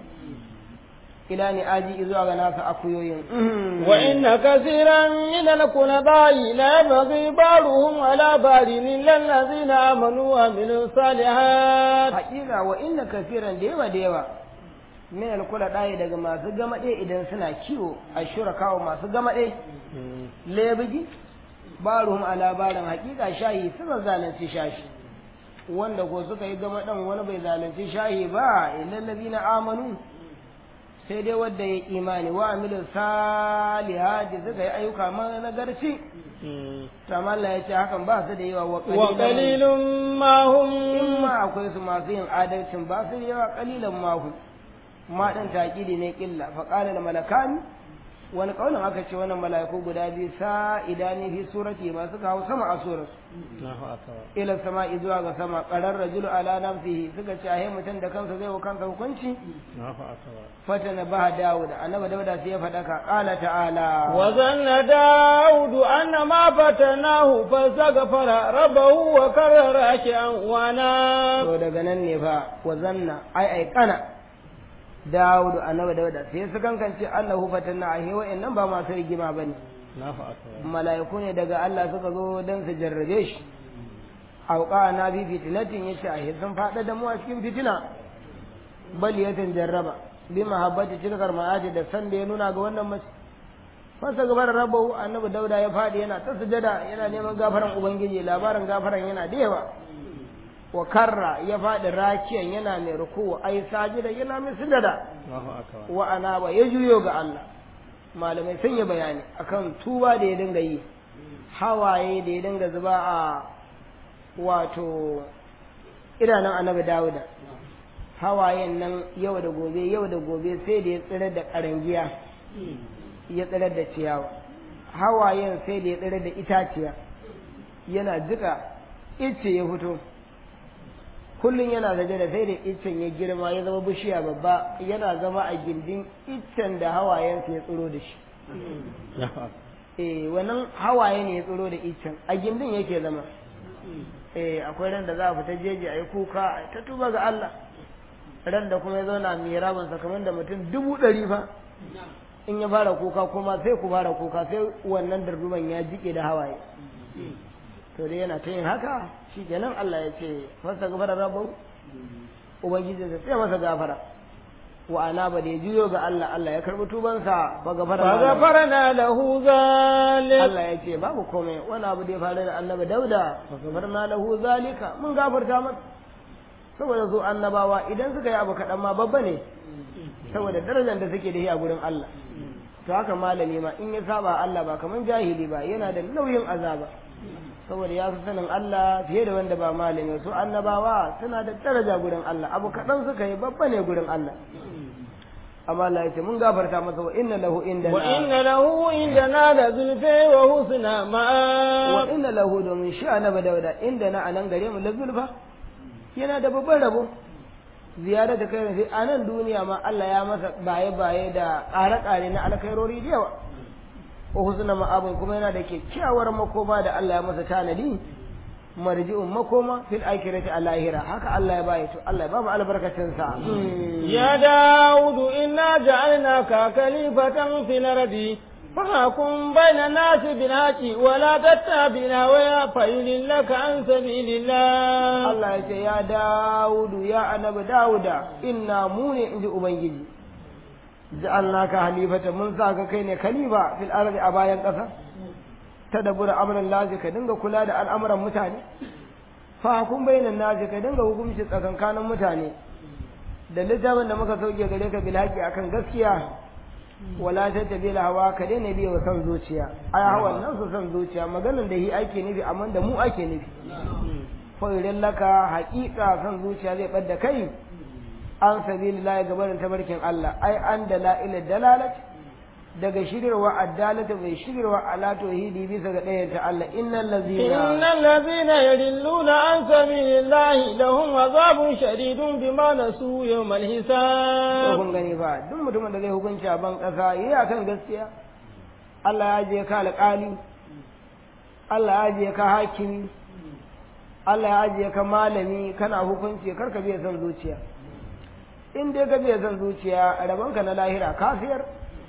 ila ni aji zuwa ga nasa akuyoyin وإن كثيرا من القرباء لا يبغي بعضهم على بعض إلا الذين آمنوا وعملوا الصالحات hakika wa inna kafiran da yawa da yawa min alkula ɗaya daga masu gamaɗe idan suna kiwo a shurakawa masu gamaɗe lebiji baruhum a labarin hakika shahi suna zalunci shashi wanda ko suka yi gamaɗan wani bai zalunci shahi ba illallazi na amanu sai dai wadda ya imani wa amilu salihati suka yi ayyuka nagarci tamalla ya ce hakan ba su da yawa wa وقليل ما هم in ma akwai su masu yin adalcin ba su yawa kalilan mahu ma ɗin taƙidi ne ƙilla faƙalar malakani wani ƙaunin aka ce wannan mala'iku guda biyu sa idani fi surati masu kawo sama a surar ila sama zuwa ga sama ƙarar rajulu ala nafsihi suka ce ahe mutum da kansa zai wa kansa hukunci fata na baha dawuda annaba dauda sai ya faɗaka ƙala ta'ala وظن داود أن ما فتناه فاستغفر ربه وكر راكعا وأناب to daga nan ne fa wa zanna ai ai kana Dawudu annabi Dawuda sai su kankance Allahu fatanna a hewa nan ba masu rigima bane mala'iku ne daga Allah suka zo dan su jarrabe shi auqa na bi fitinatin yace a sun fada da mu a cikin fitina bal yatan jarraba bi mahabbati tilkar ma'aji da san da ya nuna ga wannan mace fasa gabar rabu annabi Dauda ya fadi yana ta sujada yana neman gafaran ubangiji labarin gafaran yana da yawa wa karra ya faɗi rakiyan yana mai ruku ai sajida yana mai sujada wa anaba ya juyo ga Allah malamai sun yi bayani akan tuba da ya dinga yi hawaye da ya dinga zuba a wato idanun annabi dawuda hawayen nan yau da gobe yau da gobe sai da ya tsirar da karangiya ya tsirar da ciyawa hawayen sai da ya tsirar da itaciya yana jika ice ya fito kullum yana zaje da sai da iccen ya girma ya zama bishiya babba yana zama a gindin iccen da hawayensa ya tsiro da shi eh wannan hawaye ne ya tsiro da iccen a gindin yake zama eh akwai ran da za a fita jeji a yi kuka a ta tuba ga Allah ran da kuma ya zauna mai rabin kamar da mutum dubu ɗari fa in ya fara kuka kuma sai ku fara kuka sai wannan darduman ya jike da hawaye to dai yana ta yin haka shi kenan Allah ya ce masa gafara rabu ubangiji zai sai masa gafara wa ana ba da ya juyo ga Allah Allah ya karbi tubansa ba gafara fa gafarna lahu zalik Allah ya ce babu komai wani abu da ya faru da annabi Dauda fa gafarna lahu zalika mun gafarta masa saboda su annabawa idan suka yi abu kaɗan ma babba ne saboda darajar da suke da shi a gurin Allah to haka malami ma in ya saba Allah ba kaman jahili ba yana da nauyin azaba saboda ya fi sanin Allah fiye da wanda ba malami su annabawa suna da daraja gurin Allah abu kaɗan suka yi babba ne gurin Allah amma Allah ya ce mun gafarta masa wa inna lahu indana wa inna lahu indana la zulfa wa husna ma'a wa inna lahu domin shi annabi dauda indana anan gare mu la zulfa yana da babban rabo ziyara da kai sai a nan duniya ma Allah ya masa baye baye da ƙare-ƙare na alkhairori da yawa wa husna ma'abun kuma yana da kyakkyawar makoma da Allah ya masa tanadi marji'un makoma fil akhirati a lahira haka Allah ya baye to Allah ya ba mu albarkacin sa ya daudu inna ja'alnaka khalifatan fil ardi فحكم بين الناس بالحق ولا تتبع الهوى فيضلك عن سبيل الله Allah ya ce ya Dawudu ya annabi Dawuda inna mu ne inji ubangiji ja'alnaka halifata mun sa ka kai ne khalifa fil ardi a bayan ƙasa tadabbura amran lazi ka dinga kula da al'amuran mutane fa hukum bainan nasi ka dinga hukunci tsakankanin mutane da littafin da muka sauke gare ka bil haqi akan gaskiya wala ta tabi hawa ka daina biya wa san zuciya ai hawan nan su san zuciya maganan da hi ake nufi amma da mu ake nufi fa idan laka haƙiƙa san zuciya zai bar da kai an sabilillah gabarin tabarkin Allah ai an dalail dalalat daga shirarwa addalata bai shirarwa ala tauhidi bisa ga ɗayan ta Allah innal ladzina innal ladzina yadilluna an sabilillahi lahum azabun shadidun bima nasu yawmal to hisab kun gani ba duk mutumin da zai hukunci a ban ƙasa yayi akan gaskiya Allah ya je ka alƙali Allah ya je ka hakimi Allah ya je ka malami kana hukunci kar ka biya son zuciya in dai ka biya son zuciya rabonka na lahira kafiyar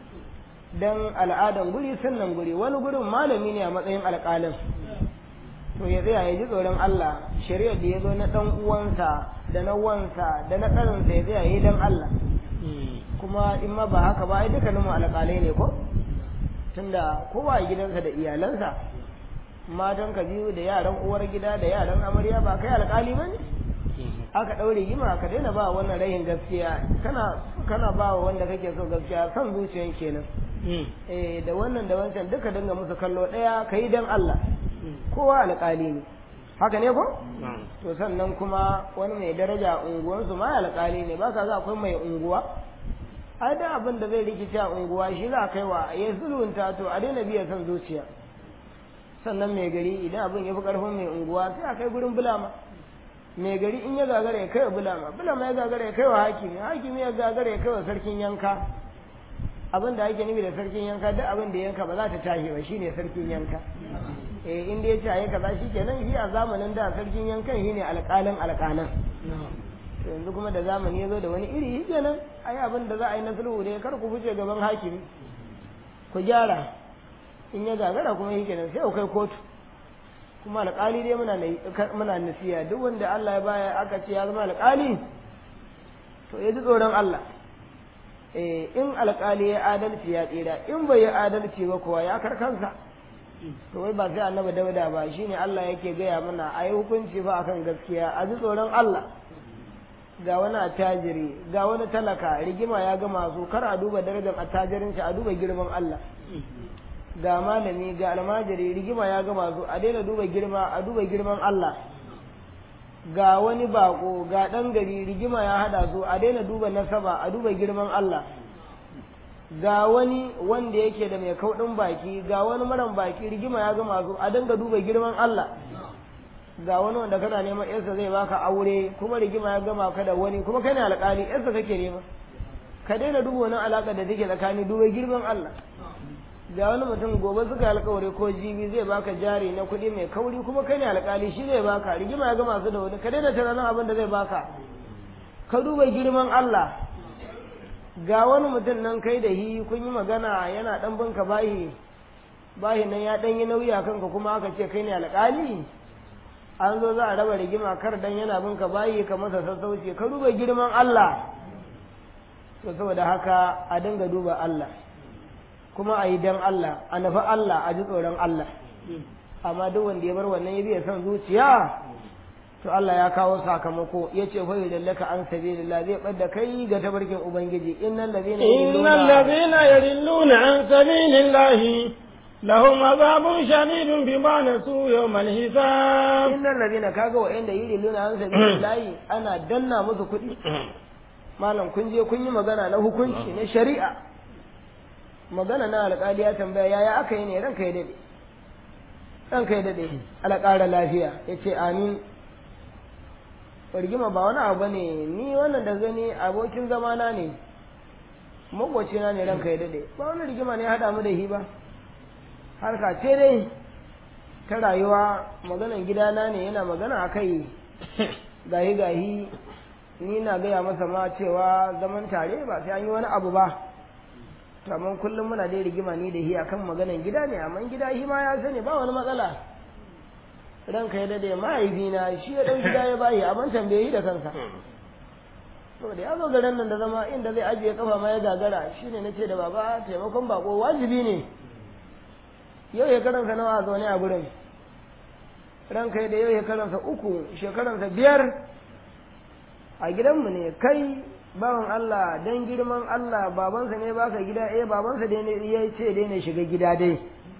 dan al'adan guri sunnan guri wani gurin malami ne a matsayin alƙalin to ya tsaya ya ji tsoron Allah shari'ar da ya zo na ɗan uwansa da na wansa da na ɗaninsa ya tsaya ya yi don Allah kuma in ma ba haka ba ai dukkanin mu alƙalai ne ko tunda kowa a gidansa da iyalansa matan ka biyu da yaran uwar gida da yaran amarya ba kai alƙali ba ne aka ɗaure gima ka daina ba wannan rayin gaskiya kana kana ba wa wanda kake so gaskiya son zuciyan kenan eh da wannan da wancan duka dinga musu kallo ɗaya ka yi don Allah kowa alƙali ne haka ne ko to sannan kuma wani mai daraja a unguwansu ma alƙali ne ba ka ga akwai mai unguwa ai da abin da zai rikice a unguwa shi za a kai wa ya sulhunta to a daina biya son zuciya sannan mai gari idan abin ya fi ƙarfin mai unguwa sai a kai gurin bulama mai gari in ya gagara ya kai wa bulama bulama ya gagara ya kai wa hakimi hakimi ya gagara ya kai wa sarkin yanka abin da ake nufi da sarkin yanka duk abin da yanka ba za ta tashi ba shine sarkin yanka eh in dai ya ce ayi kaza shikenan shi a zamanin da sarkin yankan shine alƙalin alƙalan to yanzu kuma da zamani ya zo da wani iri shikenan ayi abin da za a yi na sulhu ne kar ku fice gaban hakimi ku gyara in ya gagara kuma shikenan sai ku kai kotu kuma alƙali dai muna muna nasiya duk wanda Allah ya baya aka ce ya zama alƙali to ya ji tsoron Allah eh in alƙali ya adalci ya tsira in bai yi adalci ba kuwa ya karkansa to wai ba sai annabi dauda ba shine Allah yake gaya mana a yi hukunci ba akan gaskiya a ji tsoron Allah ga wani attajiri ga wani talaka rigima ya gama su kar a duba darajar attajirin shi a duba girman Allah ga malami ga almajiri rigima ya gama su a daina duba girma a duba girman Allah ga wani bako ga ɗan gari rigima ya hada su a daina duba nasaba a duba girman Allah ga wani wanda yake da mai kauɗin baki ga wani maran baki rigima ya gama su a dinga duba girman Allah ga wani wanda kana neman yarsa zai baka aure kuma rigima ya gama ka da wani kuma kai ne alƙali yarsa kake nema ka daina duba wani alaƙa da take tsakani duba girman Allah ga wani mutum gobe suka yi alƙawari ko jibi zai baka jari na kuɗi mai kauri kuma kai ne alƙali shi zai baka rigima ya gama su da wani ka daina tunanin abin da zai baka ka duba girman Allah ga wani mutum nan kai da hi kun yi magana yana ɗan binka bahi bahi nan ya ɗan yi nauyi a kanka kuma aka ce kai ne alƙali an zo za a raba rigima kar dan yana binka bayi ka masa sassauci ka duba girman Allah to saboda haka a dinga duba Allah kuma a yi dan Allah a nufi Allah a ji tsoron Allah amma duk wanda ya bar wannan ya biya son zuciya to Allah ya kawo sakamako ya ce fa yudallaka an sabilillah zai ɓadda kai ga tabarkin ubangiji innal ladina innal ladina yarilluna an sabilillahi lahum azabun shadidun bima nasu yawmal hisab innal ladina kaga wa'anda yarilluna an sabilillahi ana danna musu kuɗi malam kun je kun yi magana na hukunci na shari'a magana na alƙali ya tambaya yaya aka yi ne ranka ya dade ranka ya dade alƙara lafiya ya ce amin rigima ba wani abu ne ni wannan da gani abokin zamana ne makwacina ne ranka ya dade ba wani rigima ne ya haɗa mu da shi ba harka ce dai ta rayuwa maganan gidana ne yana magana a kai gahi gahi ni na gaya masa ma cewa zaman tare ba sai an yi wani abu ba to amma kullum muna dai rigima ni da hi akan maganan gida ne amma gida shi ma ya sani ba wani matsala ranka ya dade mahaifina shi ya ɗau gida ya bayi amma tambaye da kansa to da ya zo garin nan da zama inda zai ajiye kafa ma ya gagara shine nace da baba taimakon bako wajibi ne yau shekaransa nawa a zaune a gurin ranka da yau shekaransa uku shekaransa biyar a gidanmu ne kai bawan Allah dan girman Allah babansa ne baka gida eh babansa dai ne ya ce dai ne shiga gida dai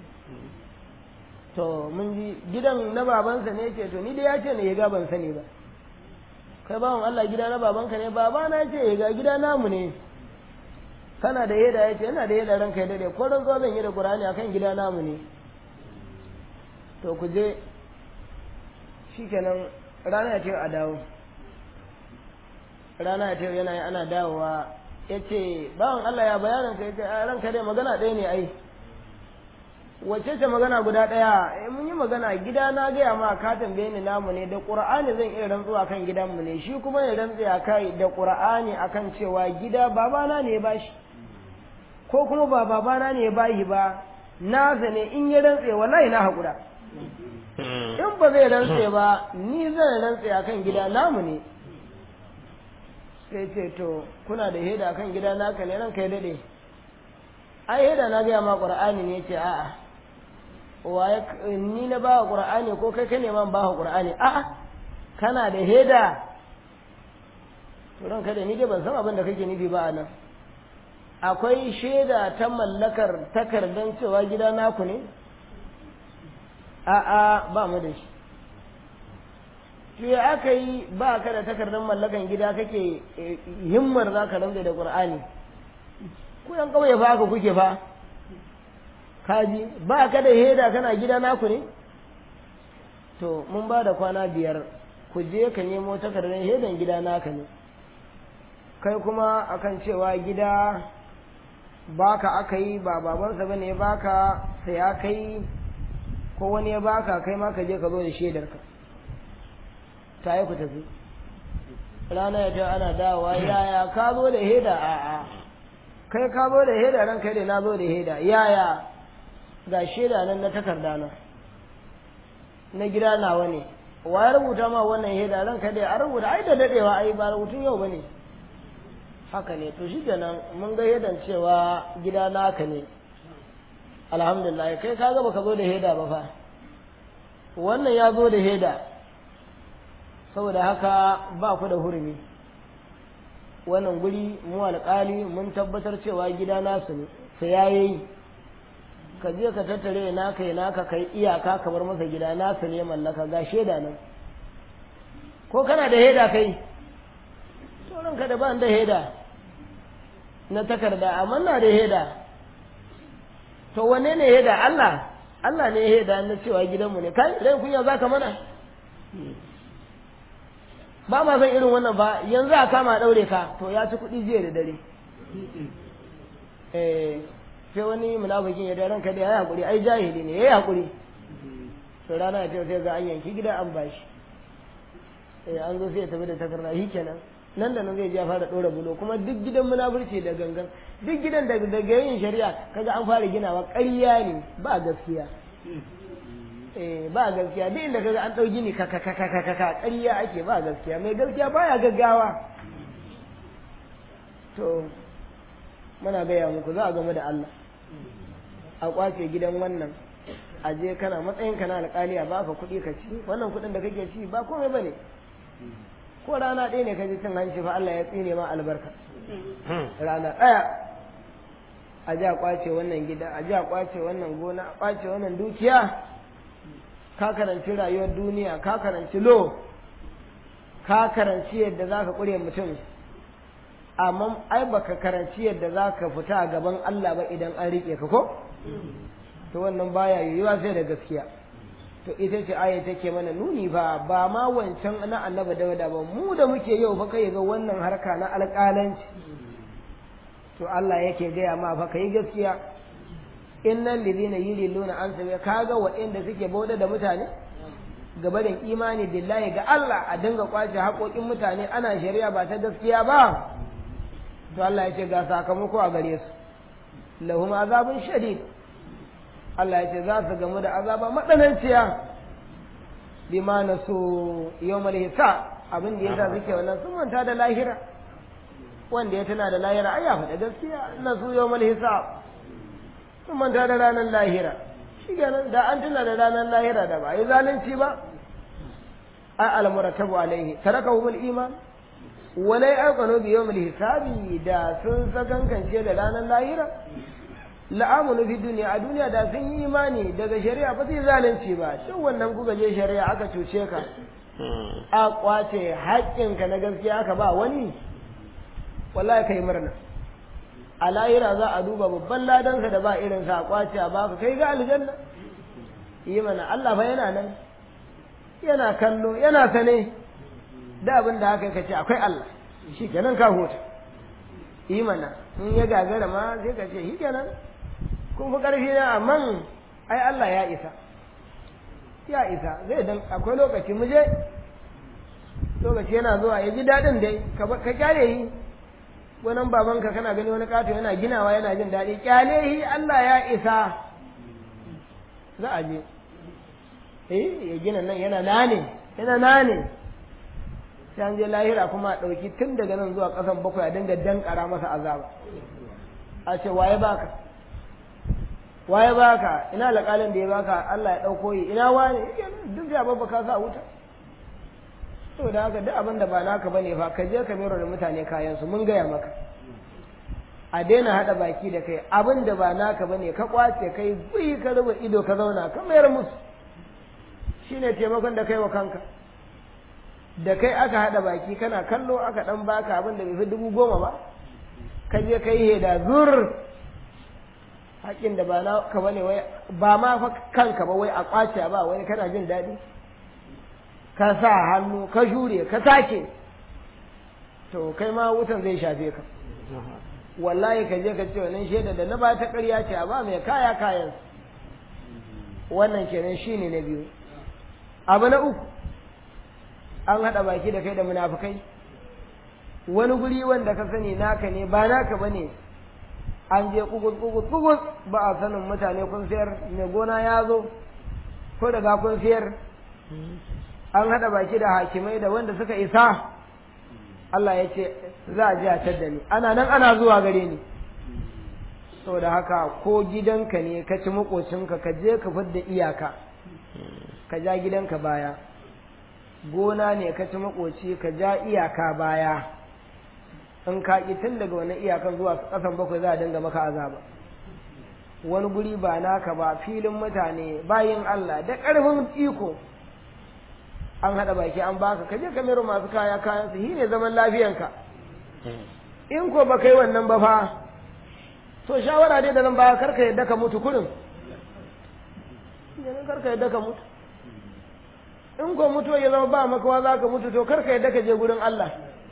to mun ji gidan na babansa ne ce to ni dai ya ce ne ya ban sani ba kai bawan Allah gida na babanka ne baba na ce ya ga gida namu ne kana da yada ya ce yana da yada ranka ya dade ko ran zo zan yi da Qur'ani akan gida namu ne to ku je shikenan rana ya ce a dawo rana ya ce yana yi ana dawowa ya ce bawan Allah ya bayanin ka ya ce a ranka dai magana ɗaya ne ai wacce ce magana guda ɗaya eh mun yi magana gida na gaya ma ka tambaye ni namu ne da qur'ani zan iya rantsuwa kan gidanmu ne shi kuma ya rantsa kai da qur'ani akan cewa gida babana ne ya bashi ko kuma ba babana ne ya bashi ba na ne in ya rantse wallahi na haƙura in ba zai rantse ba ni zan rantse akan gida namu ne sai ce to kuna da heda akan gida naka ne ranka ya dade ai heda na gaya ma qur'ani ne ce a'a waye ni na ba qur'ani ko kai ka neman ba qur'ani a'a kana da heda to ranka da ni dai ban san abin da kake nufi ba anan akwai shaida ta mallakar takardan cewa gida naku ne a'a ba mu da shi to ya aka yi ba ka da takardar mallakan gida kake himmar za ka rantsa da qur'ani ku yan kauye fa haka kuke fa kaji ba ka da heda kana gida naku ne to mun ba da kwana biyar ku je ka nemo takardar hedan gida naka ne kai kuma akan cewa gida baka aka yi ba babansa bane ya baka sai ya kai ko wani ya baka kai ma ka je ka zo da shaidarka ta yi ku tafi rana ya ta ana dawowa yaya ka zo da heda a a kai ka zo da heda ran kai da na zo da heda yaya ga shaida nan na takarda na na gida nawa ne wa ya rubuta ma wannan heda ran kai da a rubuta ai da dadewa ai ba rubutun yau bane haka ne to shikenan mun ga hedan cewa gida naka ne alhamdulillah kai ka ga baka zo da heda ba fa wannan ya zo da heda saboda haka ba ku da hurumi wannan guri mu alƙali mun tabbatar cewa gida nasu ne sai yayi ka je ka tattare naka ya naka kai iyaka ka bar masa gida nasu ne mallaka ga sheda nan ko kana da heda kai to ranka da ban da heda na takarda amma na da heda to wanne ne heda Allah Allah ne heda na cewa gidanmu ne kai rai kunya zaka mana ba ma san irin wannan ba yanzu a kama daure ka to ya ci kuɗi jiya da dare eh sai wani munafikin ya da ranka da ya hakuri ai jahili ne yayi hakuri to rana ta sai ga an yanki gida an bashi eh an zo sai ya tafi da takarda shi kenan nan da nan zai ja fara ɗora bulo kuma duk gidan munafurci da gangan duk gidan da daga yin shari'a kaga an fara ginawa ƙarya ne ba gaskiya eh ba gaskiya duk inda kaga an ɗau gini ka ka ka ka ka ka ƙarya ake ba gaskiya mai gaskiya baya gaggawa to muna gaya muku za a game da Allah a kwace gidan wannan a je kana matsayin ka na alƙali a baka kuɗi ka ci wannan kuɗin da kake ci ba komai bane ko rana ɗaya ne ka ji cin hanci fa Allah ya tsine ma albarka rana ɗaya a ji a kwace wannan gida a ji a kwace wannan gona a kwace wannan dukiya ka karanci rayuwar duniya ka karanci lo ka karanci yadda za ka ƙure mutum amma ai baka karanci yadda za ka fita a gaban Allah ba idan an riƙe ka ko to wannan baya yiwuwa sai da gaskiya to ita ce aya take mana nuni ba ba ma wancan na annabi dauda ba mu da muke yau fa kai ga wannan harka na alƙalanci to Allah yake gaya ma fa kai gaskiya innal ladina yuliluna an sabi kaga waɗanda suke bauda da mutane gaba da imani billahi ga Allah a dinga kwace haƙoƙin mutane ana shari'a ba ta gaskiya ba to Allah ya ce ga sakamako a gare su lahum azabun shadid Allah ya ce za su gamu da azaba matsananciya bima na so yawmal hisab abin da yasa suke wannan sun manta da lahira wanda ya tana da lahira ai ya faɗa gaskiya na su yawmal hisab sun manta da ranar lahira shi kenan da an tuna da ranar lahira da ba yi zalunci ba ai almuratabu alaihi tarakahu bil iman walai aqanu bi yawmil hisabi da sun sakankance da ranar lahira la'amunu fi duniya a duniya da sun yi imani daga shari'a ba zai zalunci ba duk wannan kuka je shari'a aka cuce ka a kwace haƙƙinka na gaskiya aka ba wani wallahi kai murna a lahira za a duba babban ladansa da ba irin sa a kwace a baka kai ga aljanna yi mana Allah fa yana nan yana kallo yana sane da abin da haka ka ce akwai Allah shi kenan ka huta yi mana in ya gagara ma sai ka ce shi kenan kun fi ƙarfi na amma ai Allah ya isa ya isa zai dan akwai lokaci mu je lokaci yana zuwa ya ji daɗin dai ka kyale yi wannan babanka kana gani wani kato yana ginawa yana jin daɗi kyale yi Allah ya isa za a je eh ya gina nan yana nane yana nane sai an je lahira kuma a ɗauki tun daga nan zuwa ƙasan bakwai a dinga dankara masa azaba a ce waye baka waye baka ina alƙalin da ya baka Allah ya ɗauko yi ina wane duk da babba ka sa wuta saboda haka duk abin da ba naka bane fa ka je ka mero da mutane kayan su mun gaya maka a daina haɗa baki da kai abin da ba naka bane ka kwace kai gui ka ruba ido ka zauna ka mayar musu shine taimakon da kai wa kanka da kai aka haɗa baki kana kallo aka ɗan baka abin da bai fi dubu goma ba ka je ka yi heda zur haƙin da ba na ka bane wai ba ma fa kanka ba wai a kwace ba wani kana jin daɗi ka sa hannu ka jure ka sake to kai ma wutan zai shafe ka wallahi ka je ka ce wannan shaida da na ba ta ƙarya ce a ba mai kaya kayan wannan kenan shine na biyu abu na uku an haɗa baki da kai da munafukai wani guri wanda ka sani naka ne ba naka ba ne an je kugus kugus kugus ba a sanin mutane kun sayar mai gona ya zo ko daga kun sayar an haɗa baki da hakimai da wanda suka isa Allah ya ce za a ji a tadda ni ana nan ana zuwa gare ni saboda haka ko gidanka ne ka ci makocinka ka je ka fidda iyaka ka ja gidanka baya gona ne ka ci makoci ka ja iyaka baya in ka ƙi tun daga wani iyakan zuwa ƙasan bakwai za a dinga maka azaba wani guri ba naka ba filin mutane bayin Allah da ƙarfin iko an haɗa baki an baka ka je ka mero masu kaya kayan su ne zaman lafiyanka in ko ba kai wannan ba fa to shawara dai da nan ba karka yadda ka mutu kurin yanzu karka yadda ka mutu in ko mutu ya zama ba makawa za ka mutu to karka yadda ka je gurin Allah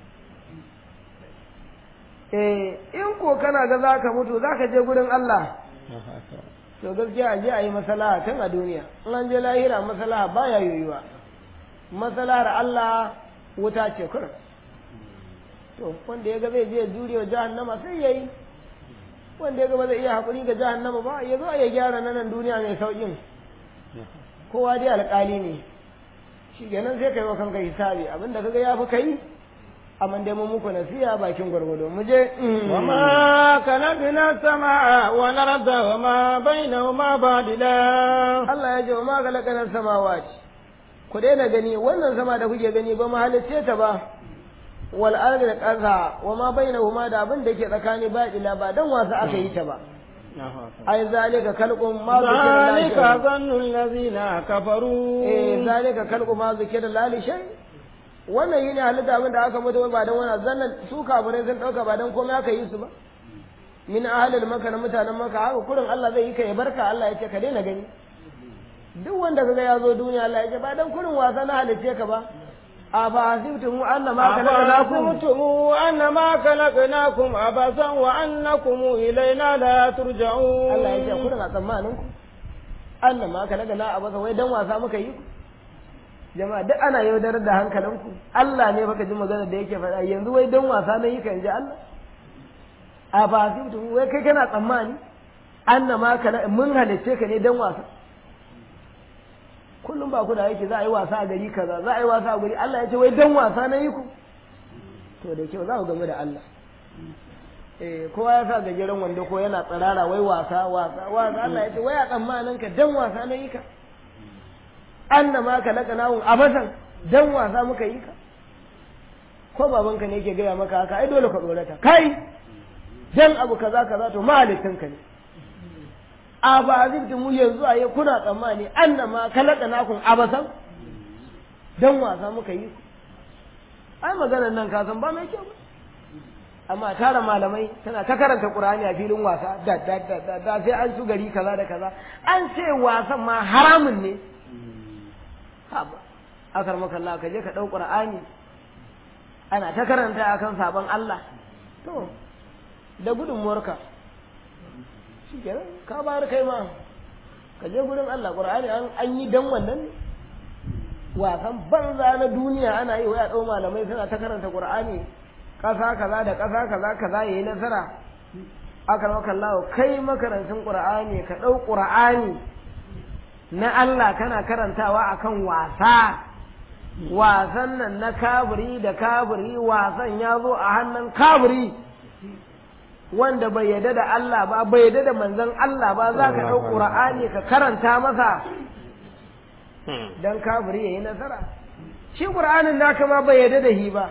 eh in ko kana ga za ka mutu za ka je gurin Allah to gaskiya a je a yi masalaha tun a duniya in an je lahira masalaha baya yoyuwa masalahar Allah wuta ce kurin to wanda ya ga zai je jurewa jahannama sai ya yi wanda ya ga ba zai iya haƙuri ga jahannama ba ya zo a ya gyara nan duniya mai sauƙin kowa dai alƙali ne shi kenan sai ka yi wa kanka hisabi abinda kaga ya fi kai amma dai mun muku nasiha bakin gwargwado mu je وما خلقنا السماء والأرض وما بينهما باطلا Allah ya ce wa ma galakanar samawati ku daina gani wannan sama da kuke gani ba mu halicce ta ba wal ardi da ƙasa wa ma bainahuma da abin da ke tsakani ba ila ba dan wasa aka yi ta ba ai zalika khalqun ma ذلك zikira ظن الذين كفروا eh zalika khalqu ma zikira lali shay wannan yine halitta abin da aka mutu ba dan wannan zannan su kafirai sun dauka ba dan komai aka yi su ba min ahlil maka na mutanen maka haka kurin Allah zai yi ka ya barka Allah ya ce ka daina gani duk wanda kaga ya zo duniya Allah ya ce ba dan kurin wasa na halice ka ba a ba hasibtum annama khalaqnakum أفحسبتم أنما خلقناكم عبثا وأنكم إلينا لا ترجعون Allah ya ce kurin a tsammanin ku annama khalaqna abasa wai dan wasa muka yi ku jama'a duk ana yaudarar da hankalinku Allah ne baka ji magana da yake faɗa yanzu wai dan wasa na yi ka ji Allah a ba hasibtum wai kai kana tsammani annama kala mun halice ka ne dan wasa kullum ba ku da yake za a yi wasa a gari kaza za a yi wasa a gari Allah ya ce wai dan wasa na yi ku to da kyau za ku game da Allah eh kowa ya sa gajeren wando ko yana tsirara wai wasa wasa wasa Allah ya ce wai a tsammanin ka dan wasa na yi ka annama ka laka nawun abasan dan wasa muka yi ka ko babanka ne yake gaya maka haka ai dole ka tsorata kai dan abu kaza kaza to mahalittinka ne a ba zai mu yanzu a yi kuna tsammani annama kalaka nakun abasan dan wasa muka yi ku ai maganar nan ka san ba mai kyau ba amma tara malamai tana ta karanta qur'ani a filin wasa da da da da, da sai an su gari kaza da kaza an ce wasan ma haramun ne haba akar maka Allah ka je ka dau qur'ani ana ta karanta akan sabon Allah to da gudunmuwarka shi kenan ka bayar kai ma ka je gurin Allah Qur'ani an an yi dan wannan ne wasan banza na duniya ana yi waya ɗau malamai suna ta karanta Qur'ani ƙasa kaza da ƙasa kaza kaza yayi nasara aka maka Allah kai makarantun Qur'ani ka ɗau Qur'ani na Allah kana karantawa akan wasa wasan nan na kabiri da kabiri wasan ya zo a hannun kabiri wanda bai yarda da Allah ba bai yarda da manzon Allah ba za ka ɗau ƙura'ani ka karanta masa don kafiri ya yi nasara shi ƙura'anin naka ma bai yarda da shi ba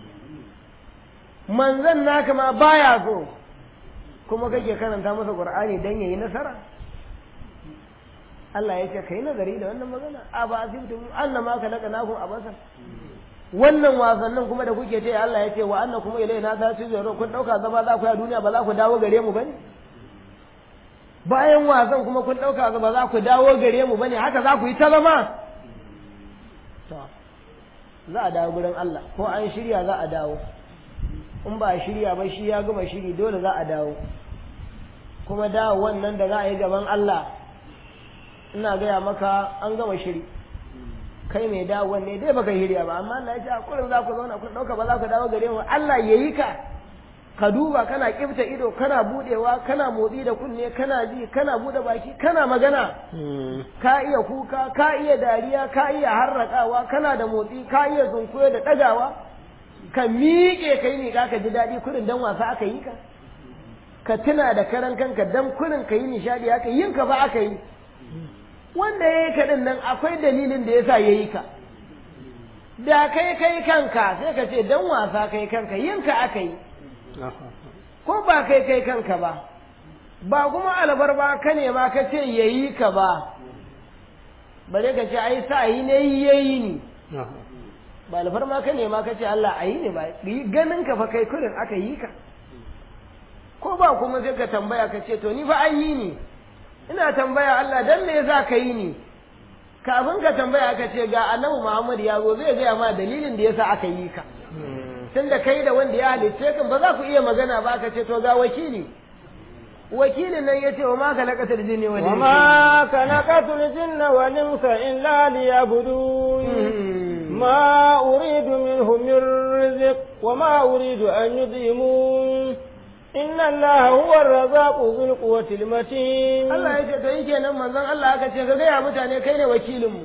manzon naka ma baya so kuma kake karanta masa ƙura'ani don ya yi nasara Allah ya ce ka yi nazari da wannan magana a ba asibiti annama ka laka nakun a basar wannan wasannin kuma da kuke ce Allah ya ce wa anna kuma ilai na ta zaro kun dauka zama za ku yi a duniya ba za ku dawo gare mu bane bayan wasan kuma kun dauka ba za ku dawo gare mu bane haka za ku yi ta zama to za a dawo gurin Allah ko an shirya za a dawo in ba a shirya ba shi ya gama shiri dole za a dawo kuma dawo wannan da za a yi gaban Allah ina gaya maka an gama shiri kai mai dawo ne dai baka hiriya ba amma Allah ya ce a kullum za ku zauna kun dauka ba za ku dawo gare mu Allah yayi ka ka duba kana kifta ido kana budewa kana motsi da kunne kana ji kana bude baki kana magana ka iya kuka ka iya dariya ka iya harrakawa kana da motsi ka iya zunkuyo da dagawa ka miƙe kai ne ka ji daɗi kurin dan wasa aka yi ka ka tuna da karan kanka dan kurin ka yi nishadi haka yin ka ba aka yi wanda ya yi ka din nan akwai dalilin da yasa ya yi ka da kai kai kanka sai ka ce dan wasa kai kanka yin ka aka yi ko ba kai kai kanka ba ba kuma albar ba ka ne ma ka ce ya yi ka ba bare ka ce ai sa yi ne yayi ni ba alfarma ka nema ka ce Allah a yi ne ba yi ganin ka fa kai kurin aka yi ka ko ba kuma sai ka tambaya ka ce to ni fa an yi ni ina tambaya Allah dan me yasa ka yi ni kafin ka tambaya ka ce ga annabi Muhammad ya zo zai gaya ma dalilin da yasa aka yi ka tunda kai da wanda ya halicce kan ba za ku iya magana ba ka ce to ga wakili wakilin nan ya ce wa ma khalaqatul jinni wal insa وما خلقت الجن والإنس إلا ليعبدون ما أريد منهم من رزق وما أريد أن يطعمون إن الله هو الرزاق ذو القوة المتين Allah ya ce to yi kenan manzon Allah aka ce ka gaya mutane kai ne wakilinmu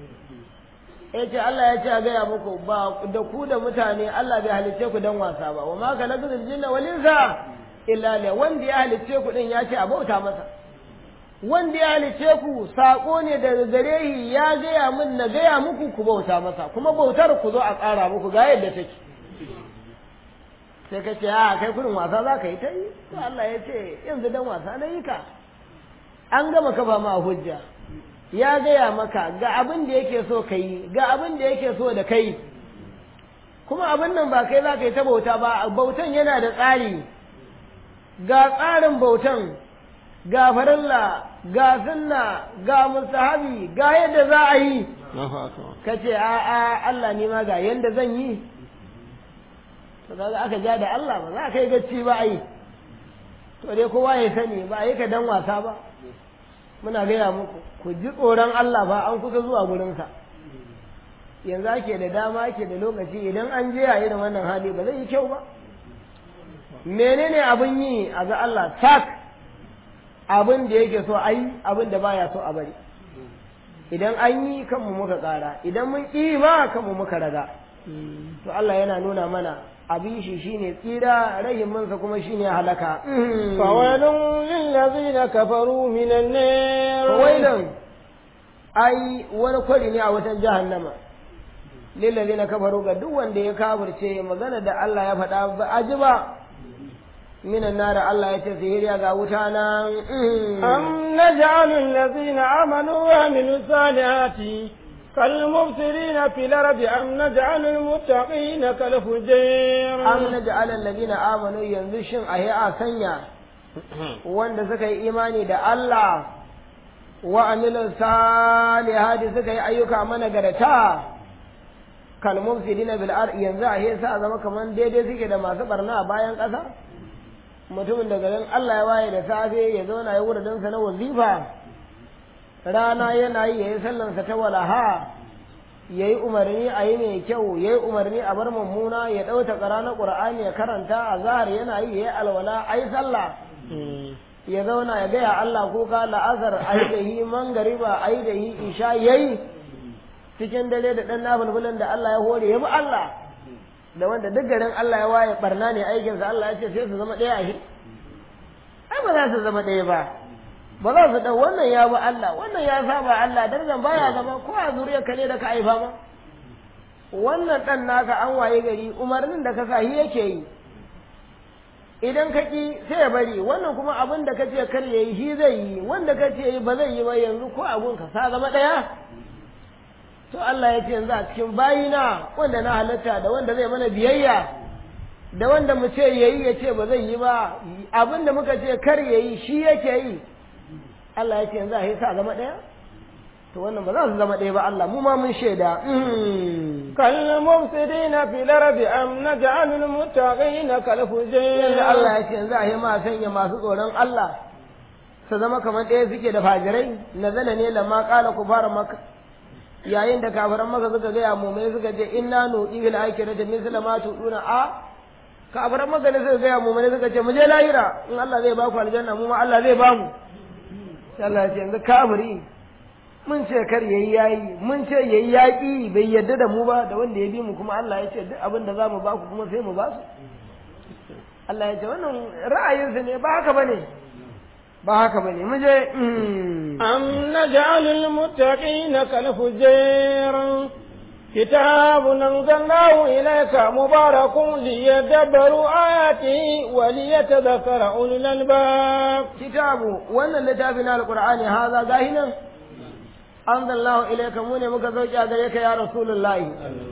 ya ce Allah ya ce a gaya muku ba da ku da mutane Allah bai halicce ku dan wasa ba wa ma khalaqatul jinna wal insa illa li wanda ya halicce ku din ya ce a bauta masa wanda ya halicce ku sako ne daga gare shi ya gaya min na gaya muku ku bauta masa kuma bautar ku zo a tsara muku ga yadda take sai ka ce a kai kurin wasa za ka yi ta yi to Allah ya ce yanzu dan wasa na yi ka an gama kafa ma hujja ya gaya maka ga abin da yake so ka yi ga abin da yake so da kai kuma abin nan ba kai za ka yi ta bauta ba bautan yana da tsari ga tsarin bautan ga farilla ga sunna ga mustahabi ga yadda za a yi ka ce a a Allah ne ma ga yadda zan yi to kaga aka ja da Allah ba za ka yi gacci ba ai to dai kowa ya sani ba a yi ka dan wasa ba muna gaya muku ku ji tsoron Allah ba an kusa zuwa gurinsa yanzu ake da dama ake da lokaci idan an je a irin wannan hali ba zai yi kyau ba menene abin yi a ga Allah sak abin da yake so a yi abin da baya so a bari idan an yi kanmu muka ƙara idan mun ƙi ba kanmu muka raga to Allah yana nuna mana abin shi shine tsira rahiminsa kuma shine halaka فويل للذين كفروا من النار fawailan ai wani kwari ne a watan jahannama lillazina kafaru ga duk wanda ya kafirce magana da Allah ya faɗa ba a ji ba minan nara Allah ya ce sihiriya ga wuta nan أم نجعل الذين آمنوا وعملوا الصالحات كالمبصرين في الأرض أم نجعل المتقين كالفجير am naj'al alladhina amanu yanzu shin ahi a sanya wanda suka yi imani da Allah wa amilu salihati suka yi ayyuka managarta kal mufsidina bil ard yanzu ahi sa zama kaman daidai suke da masu barna a bayan ƙasa mutumin da garin Allah ya waye da safe ya zauna ya wurin sa na wazifa rana yana yi yayi sallansa ta walaha ya yi umarni a yi mai kyau ya yi umarni a bar mummuna ya ɗauta ƙara na ƙur'ani ya karanta a zahar yana yi ya yi alwala a yi sallah ya zauna ya gaya Allah ko ka la'azar a yi da hi mangariba a yi da hi isha ya yi cikin dare da ɗan nafulfulin da Allah ya hore ya bi Allah da wanda duk garin Allah ya waye barna ne aikinsa Allah ya ce sai su zama ɗaya a shi ai ba za su zama ɗaya ba ba za su ɗau wannan ya bi Allah wannan ya saba Allah darajar baya zama ko a zuriyar ka ne da ka haifa ma wannan ɗan naka an waye gari umarnin da ka sa shi yake yi idan ka ki sai ya bari wannan kuma abin da ka ce kar ya yi shi zai yi wanda ka ce yi ba zai yi ba yanzu ko abun ka sa zama ɗaya to Allah ya ce yanzu a cikin bayina wanda na halatta da wanda zai mana biyayya da wanda mu ce yayi ya ce ba zai yi ba abin da muka ce kar ya yi shi yake yi Allah ya ce yanzu a yi sa zama ɗaya to wannan ba za su zama ɗaya ba Allah mu ma mun shaida كالمفسدين في الأرض أم نجعل المتقين yanzu كالفجير Allah ya ce yanzu a yi ma sanya masu tsoron Allah su zama kamar ɗaya suke da fajirai nazala ne lamma qala kufara maka yayin da kafiran maka suka gaya mumai suka ce inna nuɗi fil akhirati misla ma tuduna a kafiran maka ne suka gaya mumai suka ce mu je lahira in Allah zai ba ku aljanna mu ma Allah zai ba mu sai Allah ya ce yanzu kafiri mun ce kar yayi yayi mun ce yayi yaki bai yadda da mu ba da wanda ya bi mu kuma Allah ya ce duk abin da zamu ba ku kuma sai mu ba su Allah ya ce wannan ra'ayinsu ne ba haka bane ba haka bane mu je أم نجعل المتقين كالفجير كتاب أنزلناه إليك مبارك ليدبروا آياته وليتذكر أولو الألباب kitabu wannan littafi na alqur'ani haza gahi nan anzalallahu ilayka mu ne muka sauki a gare ka ya rasulullahi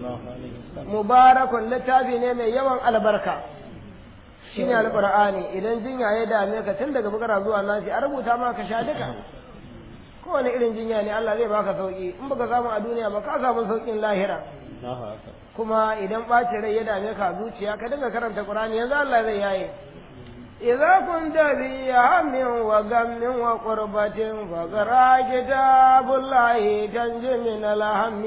mubarakun littafi ne mai yawan albarka shine alqur'ani idan jinya ya dame ka tun daga bakara zuwa nasi a rubuta maka sha duka kowane irin jinya ne Allah zai baka sauki in baka samu a duniya ba ka samu saukin lahira kuma idan ɓacin rai ya dame ka zuciya ka dinga karanta qur'ani yanzu Allah zai yaye إذا كنت في هم وغم وقربة فقرأ كتاب الله تنجي من الهم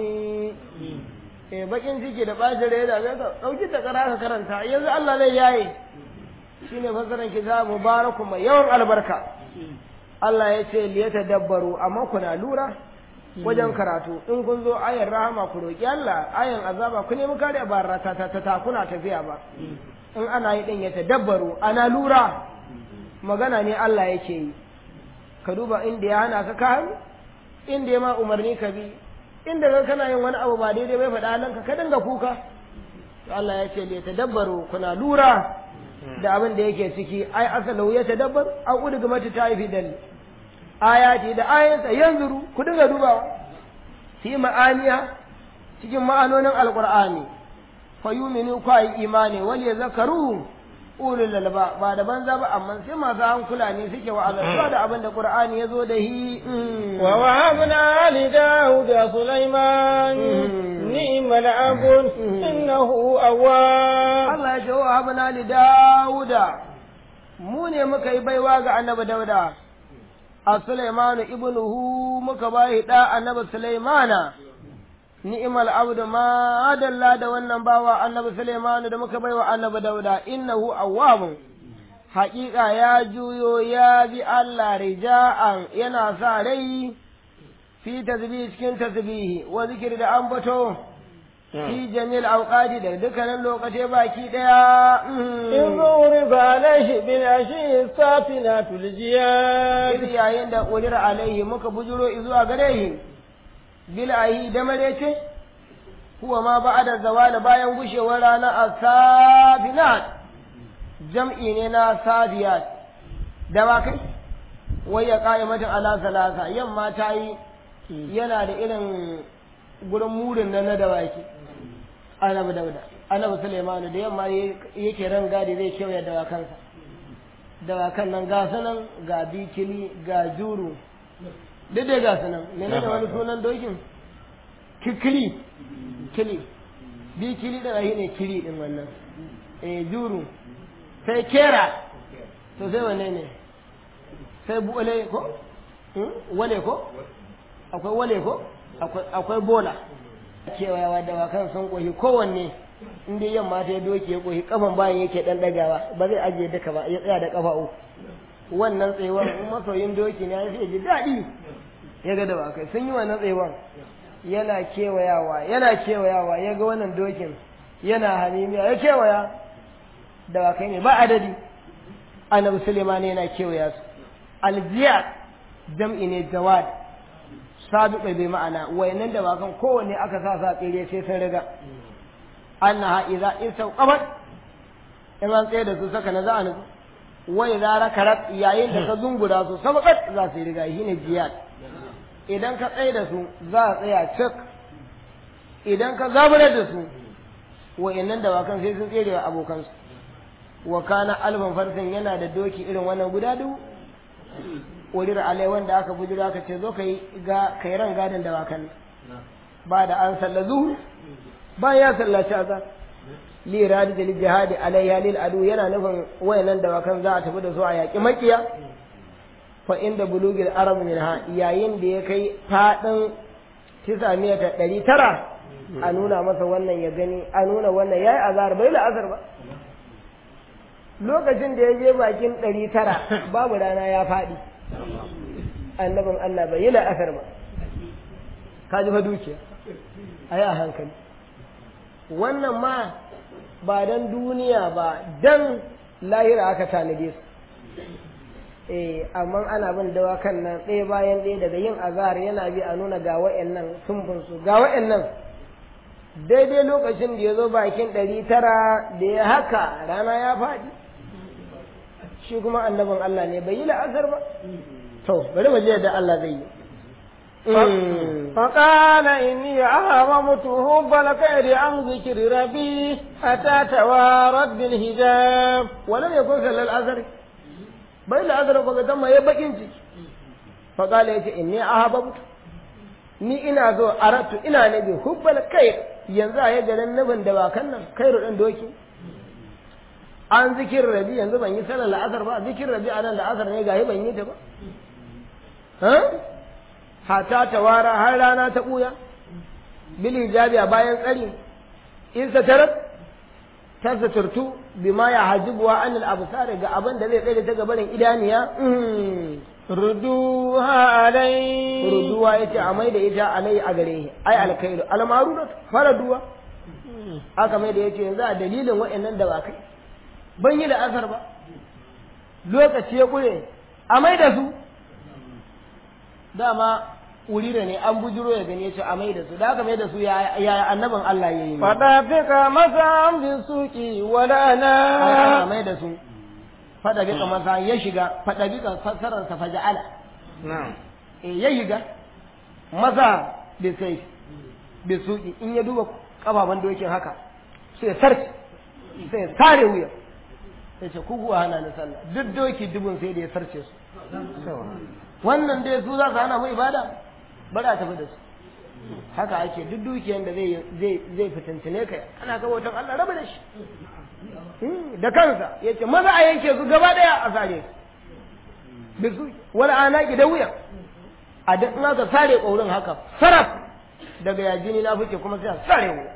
eh bakin ciki da bacin rai da ka dauki ta kara ka karanta yanzu Allah zai yaye shine fasaran kitab mubarakum mai yawan albarka Allah ya ce li dabbaru amma kuna lura wajen karatu in kun zo ayar rahama ku roki Allah ayan azaba ku nemi kare ba rata ta ta kuna tafiya ba in ana yi ɗin ya tadabbaru ana lura magana ne Allah yake yi ka duba inda ya hana ka kan inda ya ma umarni ka bi inda ka kana yin wani abu ba daidai bai faɗa nan ka dinga kuka to Allah ya ce ya tadabbaru kuna lura da abin da yake ciki ai asalau ya tadabbar an uduga mata ta yi fidal ayati da ayansa yanzuru ku dinga dubawa fi ma'aniya cikin ma'anonin alqur'ani fayuminu kwa yi imani wal ya zakaru ulul lalba ba da banza ba amma sai masu hankula ne suke wa azaba da abin da qur'ani ya zo da hi wa wahabna li daud sulaiman ni'mal abun innahu awwab Allah ya ce wa wahabna li dauda mu ne muka yi baiwa ga annabi dauda a sulaimanu ibnuhu muka bai da annabi sulaimana ni'mal abdu ma adalla da wannan bawa annabi Sulaimanu da muka baiwa annabi Dauda innahu awwabun haƙiƙa ya juyo ya bi Allah rija'an yana sa rai fi tasbihi cikin tasbihi wa zikiri da ambato fi jamil auqati da dukkanin lokaci baki daya in uriba alaihi bil ashi safinatul jiyad yayin da ulira alaihi muka bujuro zuwa gare shi bil'ahi da marece huwa ma ba'da zawali bayan gushewar rana as-safinat jam'i ne na sadiyat dawakai wai ya qa'imatin ala salasa yamma ta yi yana da irin gurin murin nan na dawaki annabi dauda annabi sulaimanu da yamma yake ran gadi zai kewaye dawakansa dawakan nan ga sanan ga bikili ga juru duk da ga sunan menene wani sunan dokin kikili kili bi kili da rahi ne kili din wannan eh juru sai kera to sai wanne ne sai buwale ko wale ko akwai wale ko akwai bola kewayawa da wakan sun kohi kowanne in dai yamma ta doki ya kohi kafan bayan yake dan dagawa ba zai ajiye duka ba ya tsaya da kafa uku wannan tsayuwar masoyin doki ne ya ji daɗi ya ga dawakai sun yi wannan tsayuwar yana kewayawa yana kewayawa ya ga wannan dokin yana hanimiya ya kewaya dawakai ne ba adadi annabi suleiman yana kewaya su aljiyar jam'i ne jawad sabiqa bai ma'ana wayannan dawakan kowanne aka sa sa tsere sai sun riga annaha idza istawqabat in an tsaye da su saka na za'a nufi wai zara karat yayin da ka zungura su sabakat za su yi riga shine jiyad idan ka tsaye da su za a tsaya cik idan ka zaburar da su wa'annan dawakan sai sun tsere wa abokansu wa kana alban farsin yana da doki irin wannan guda dubu wurir alai wanda aka bujura aka ce zo ka yi ga kai ran gadin dawakan ba da an salla zuhu ba ya sallaci azan li radi da jihadi alayya lil adu yana nufin wayannan dawakan za a tafi da su a yaƙi makiya fa inda bulugil arab minha yayin da ya kai fadin tisa miyata ɗari tara a nuna masa wannan ya gani a nuna wannan yayi azar bai la'azar ba lokacin da ya je bakin ɗari tara babu rana ya faɗi annabin Allah bai yi la'asar ba ka ji fa dukiya a yi a hankali wannan ma ba dan duniya ba dan lahira aka tanade su eh amma ana bin dawakan nan ɗaya bayan ɗaya daga yin azhar yana bi a nuna ga wa'annan sumbun su ga wa'annan daidai lokacin da ya zo bakin ɗari tara da ya haka rana ya faɗi shi kuma annabin Allah ne bai yi la'asar ba to bari mu je da Allah zai yi فقال إني أهرمت حب الخير عن ذكر ربي حتى توارت بالحجاب ولم يكن صلى الأثر bai da azara ko ga ya bakin ciki fa kala yace inni ahabbtu ni ina zo aratu ina nabi hubbal khair yanzu a yaga dan nabin da ba kan nan khairu dan doki an zikir rabi yanzu ban yi sallar la'asar ba zikir rabi anan la'asar ne gahi ban yi ta ba ha hata tawara har rana ta buya bil hijabi a bayan tsari in satarat ta suturtu bima ya hajibuwa an al-absar ga abin da zai tsaye ta gabarin idaniya ruduha alai ruduwa yace a mai da ita alai a gare shi ai alkailu almaruna faraduwa aka mai da yace yanzu a dalilin wa'annan da ba kai ban yi da asar ba lokaci ya kure a mai da su dama wuri da ne an bujiro ya gane shi a mai da su da aka mai da su ya annabin Allah ya yi fada fika masa an bin suki wala na a mai da su fada bika masa ya shiga fada bika fassarar sa faja'ala eh ya shiga maza da sai da suki in ya duba kafaban dokin haka sai ya sarki sai ya sare wuya ya ce ku kuwa hana ni sallah duk doki dubun sai da ya sarce su wannan dai su za su hana mu ibada bari a tafi da su haka ake duk dukiyar da zai zai fitintine ka ana ga watan Allah raba da shi da kansa yace maza a yanke su gaba daya a sare su bisu wala anaki da wuya a duk in aka sare kaurin haka saraf daga yajini na fice kuma sai a sare wuya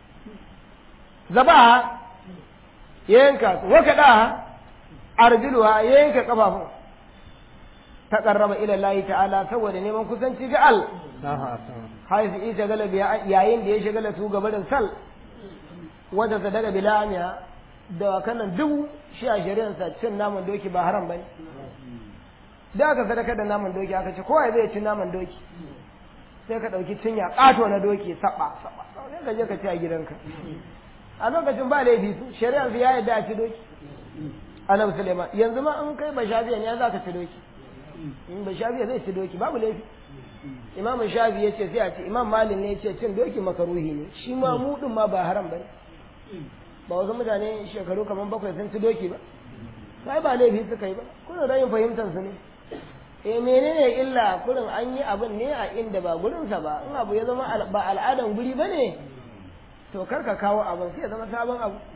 zabaha yanka su waka da arjuluha yanka kafafun ta karraba ila Allah ta'ala saboda neman kusanci ga Allah haifu isa gala yayin da ya shagala su gaba da sal wata sadaka bila amiya da kanan dubu shi a shari'arsa cin naman doki ba haram bane da aka sadaka da naman doki aka ce kowa zai ci naman doki sai ka ɗauki cinya ƙato na doki saba saba sai ka je ka ci a gidanka a lokacin ba laifi su shari'ar su ya yadda a ci doki annabi suleiman yanzu ma in kai ba shafiya ne za ka ci doki in ba shafiya zai ci doki babu laifi imam shafi ya ce sai a ce imam malin ne ya ce cin doki makaruhi ne shi ma mu din ma ba haram bane ba wasu mutane shekaru kamar bakwai sun ci doki ba sai ba laifi suka yi ba kuna rayin fahimtar su ne eh menene illa kurin an yi abin ne a inda ba gurinsa ba in abu ya zama ba al'adan guri ba ne to kar ka kawo abin sai ya zama sabon abu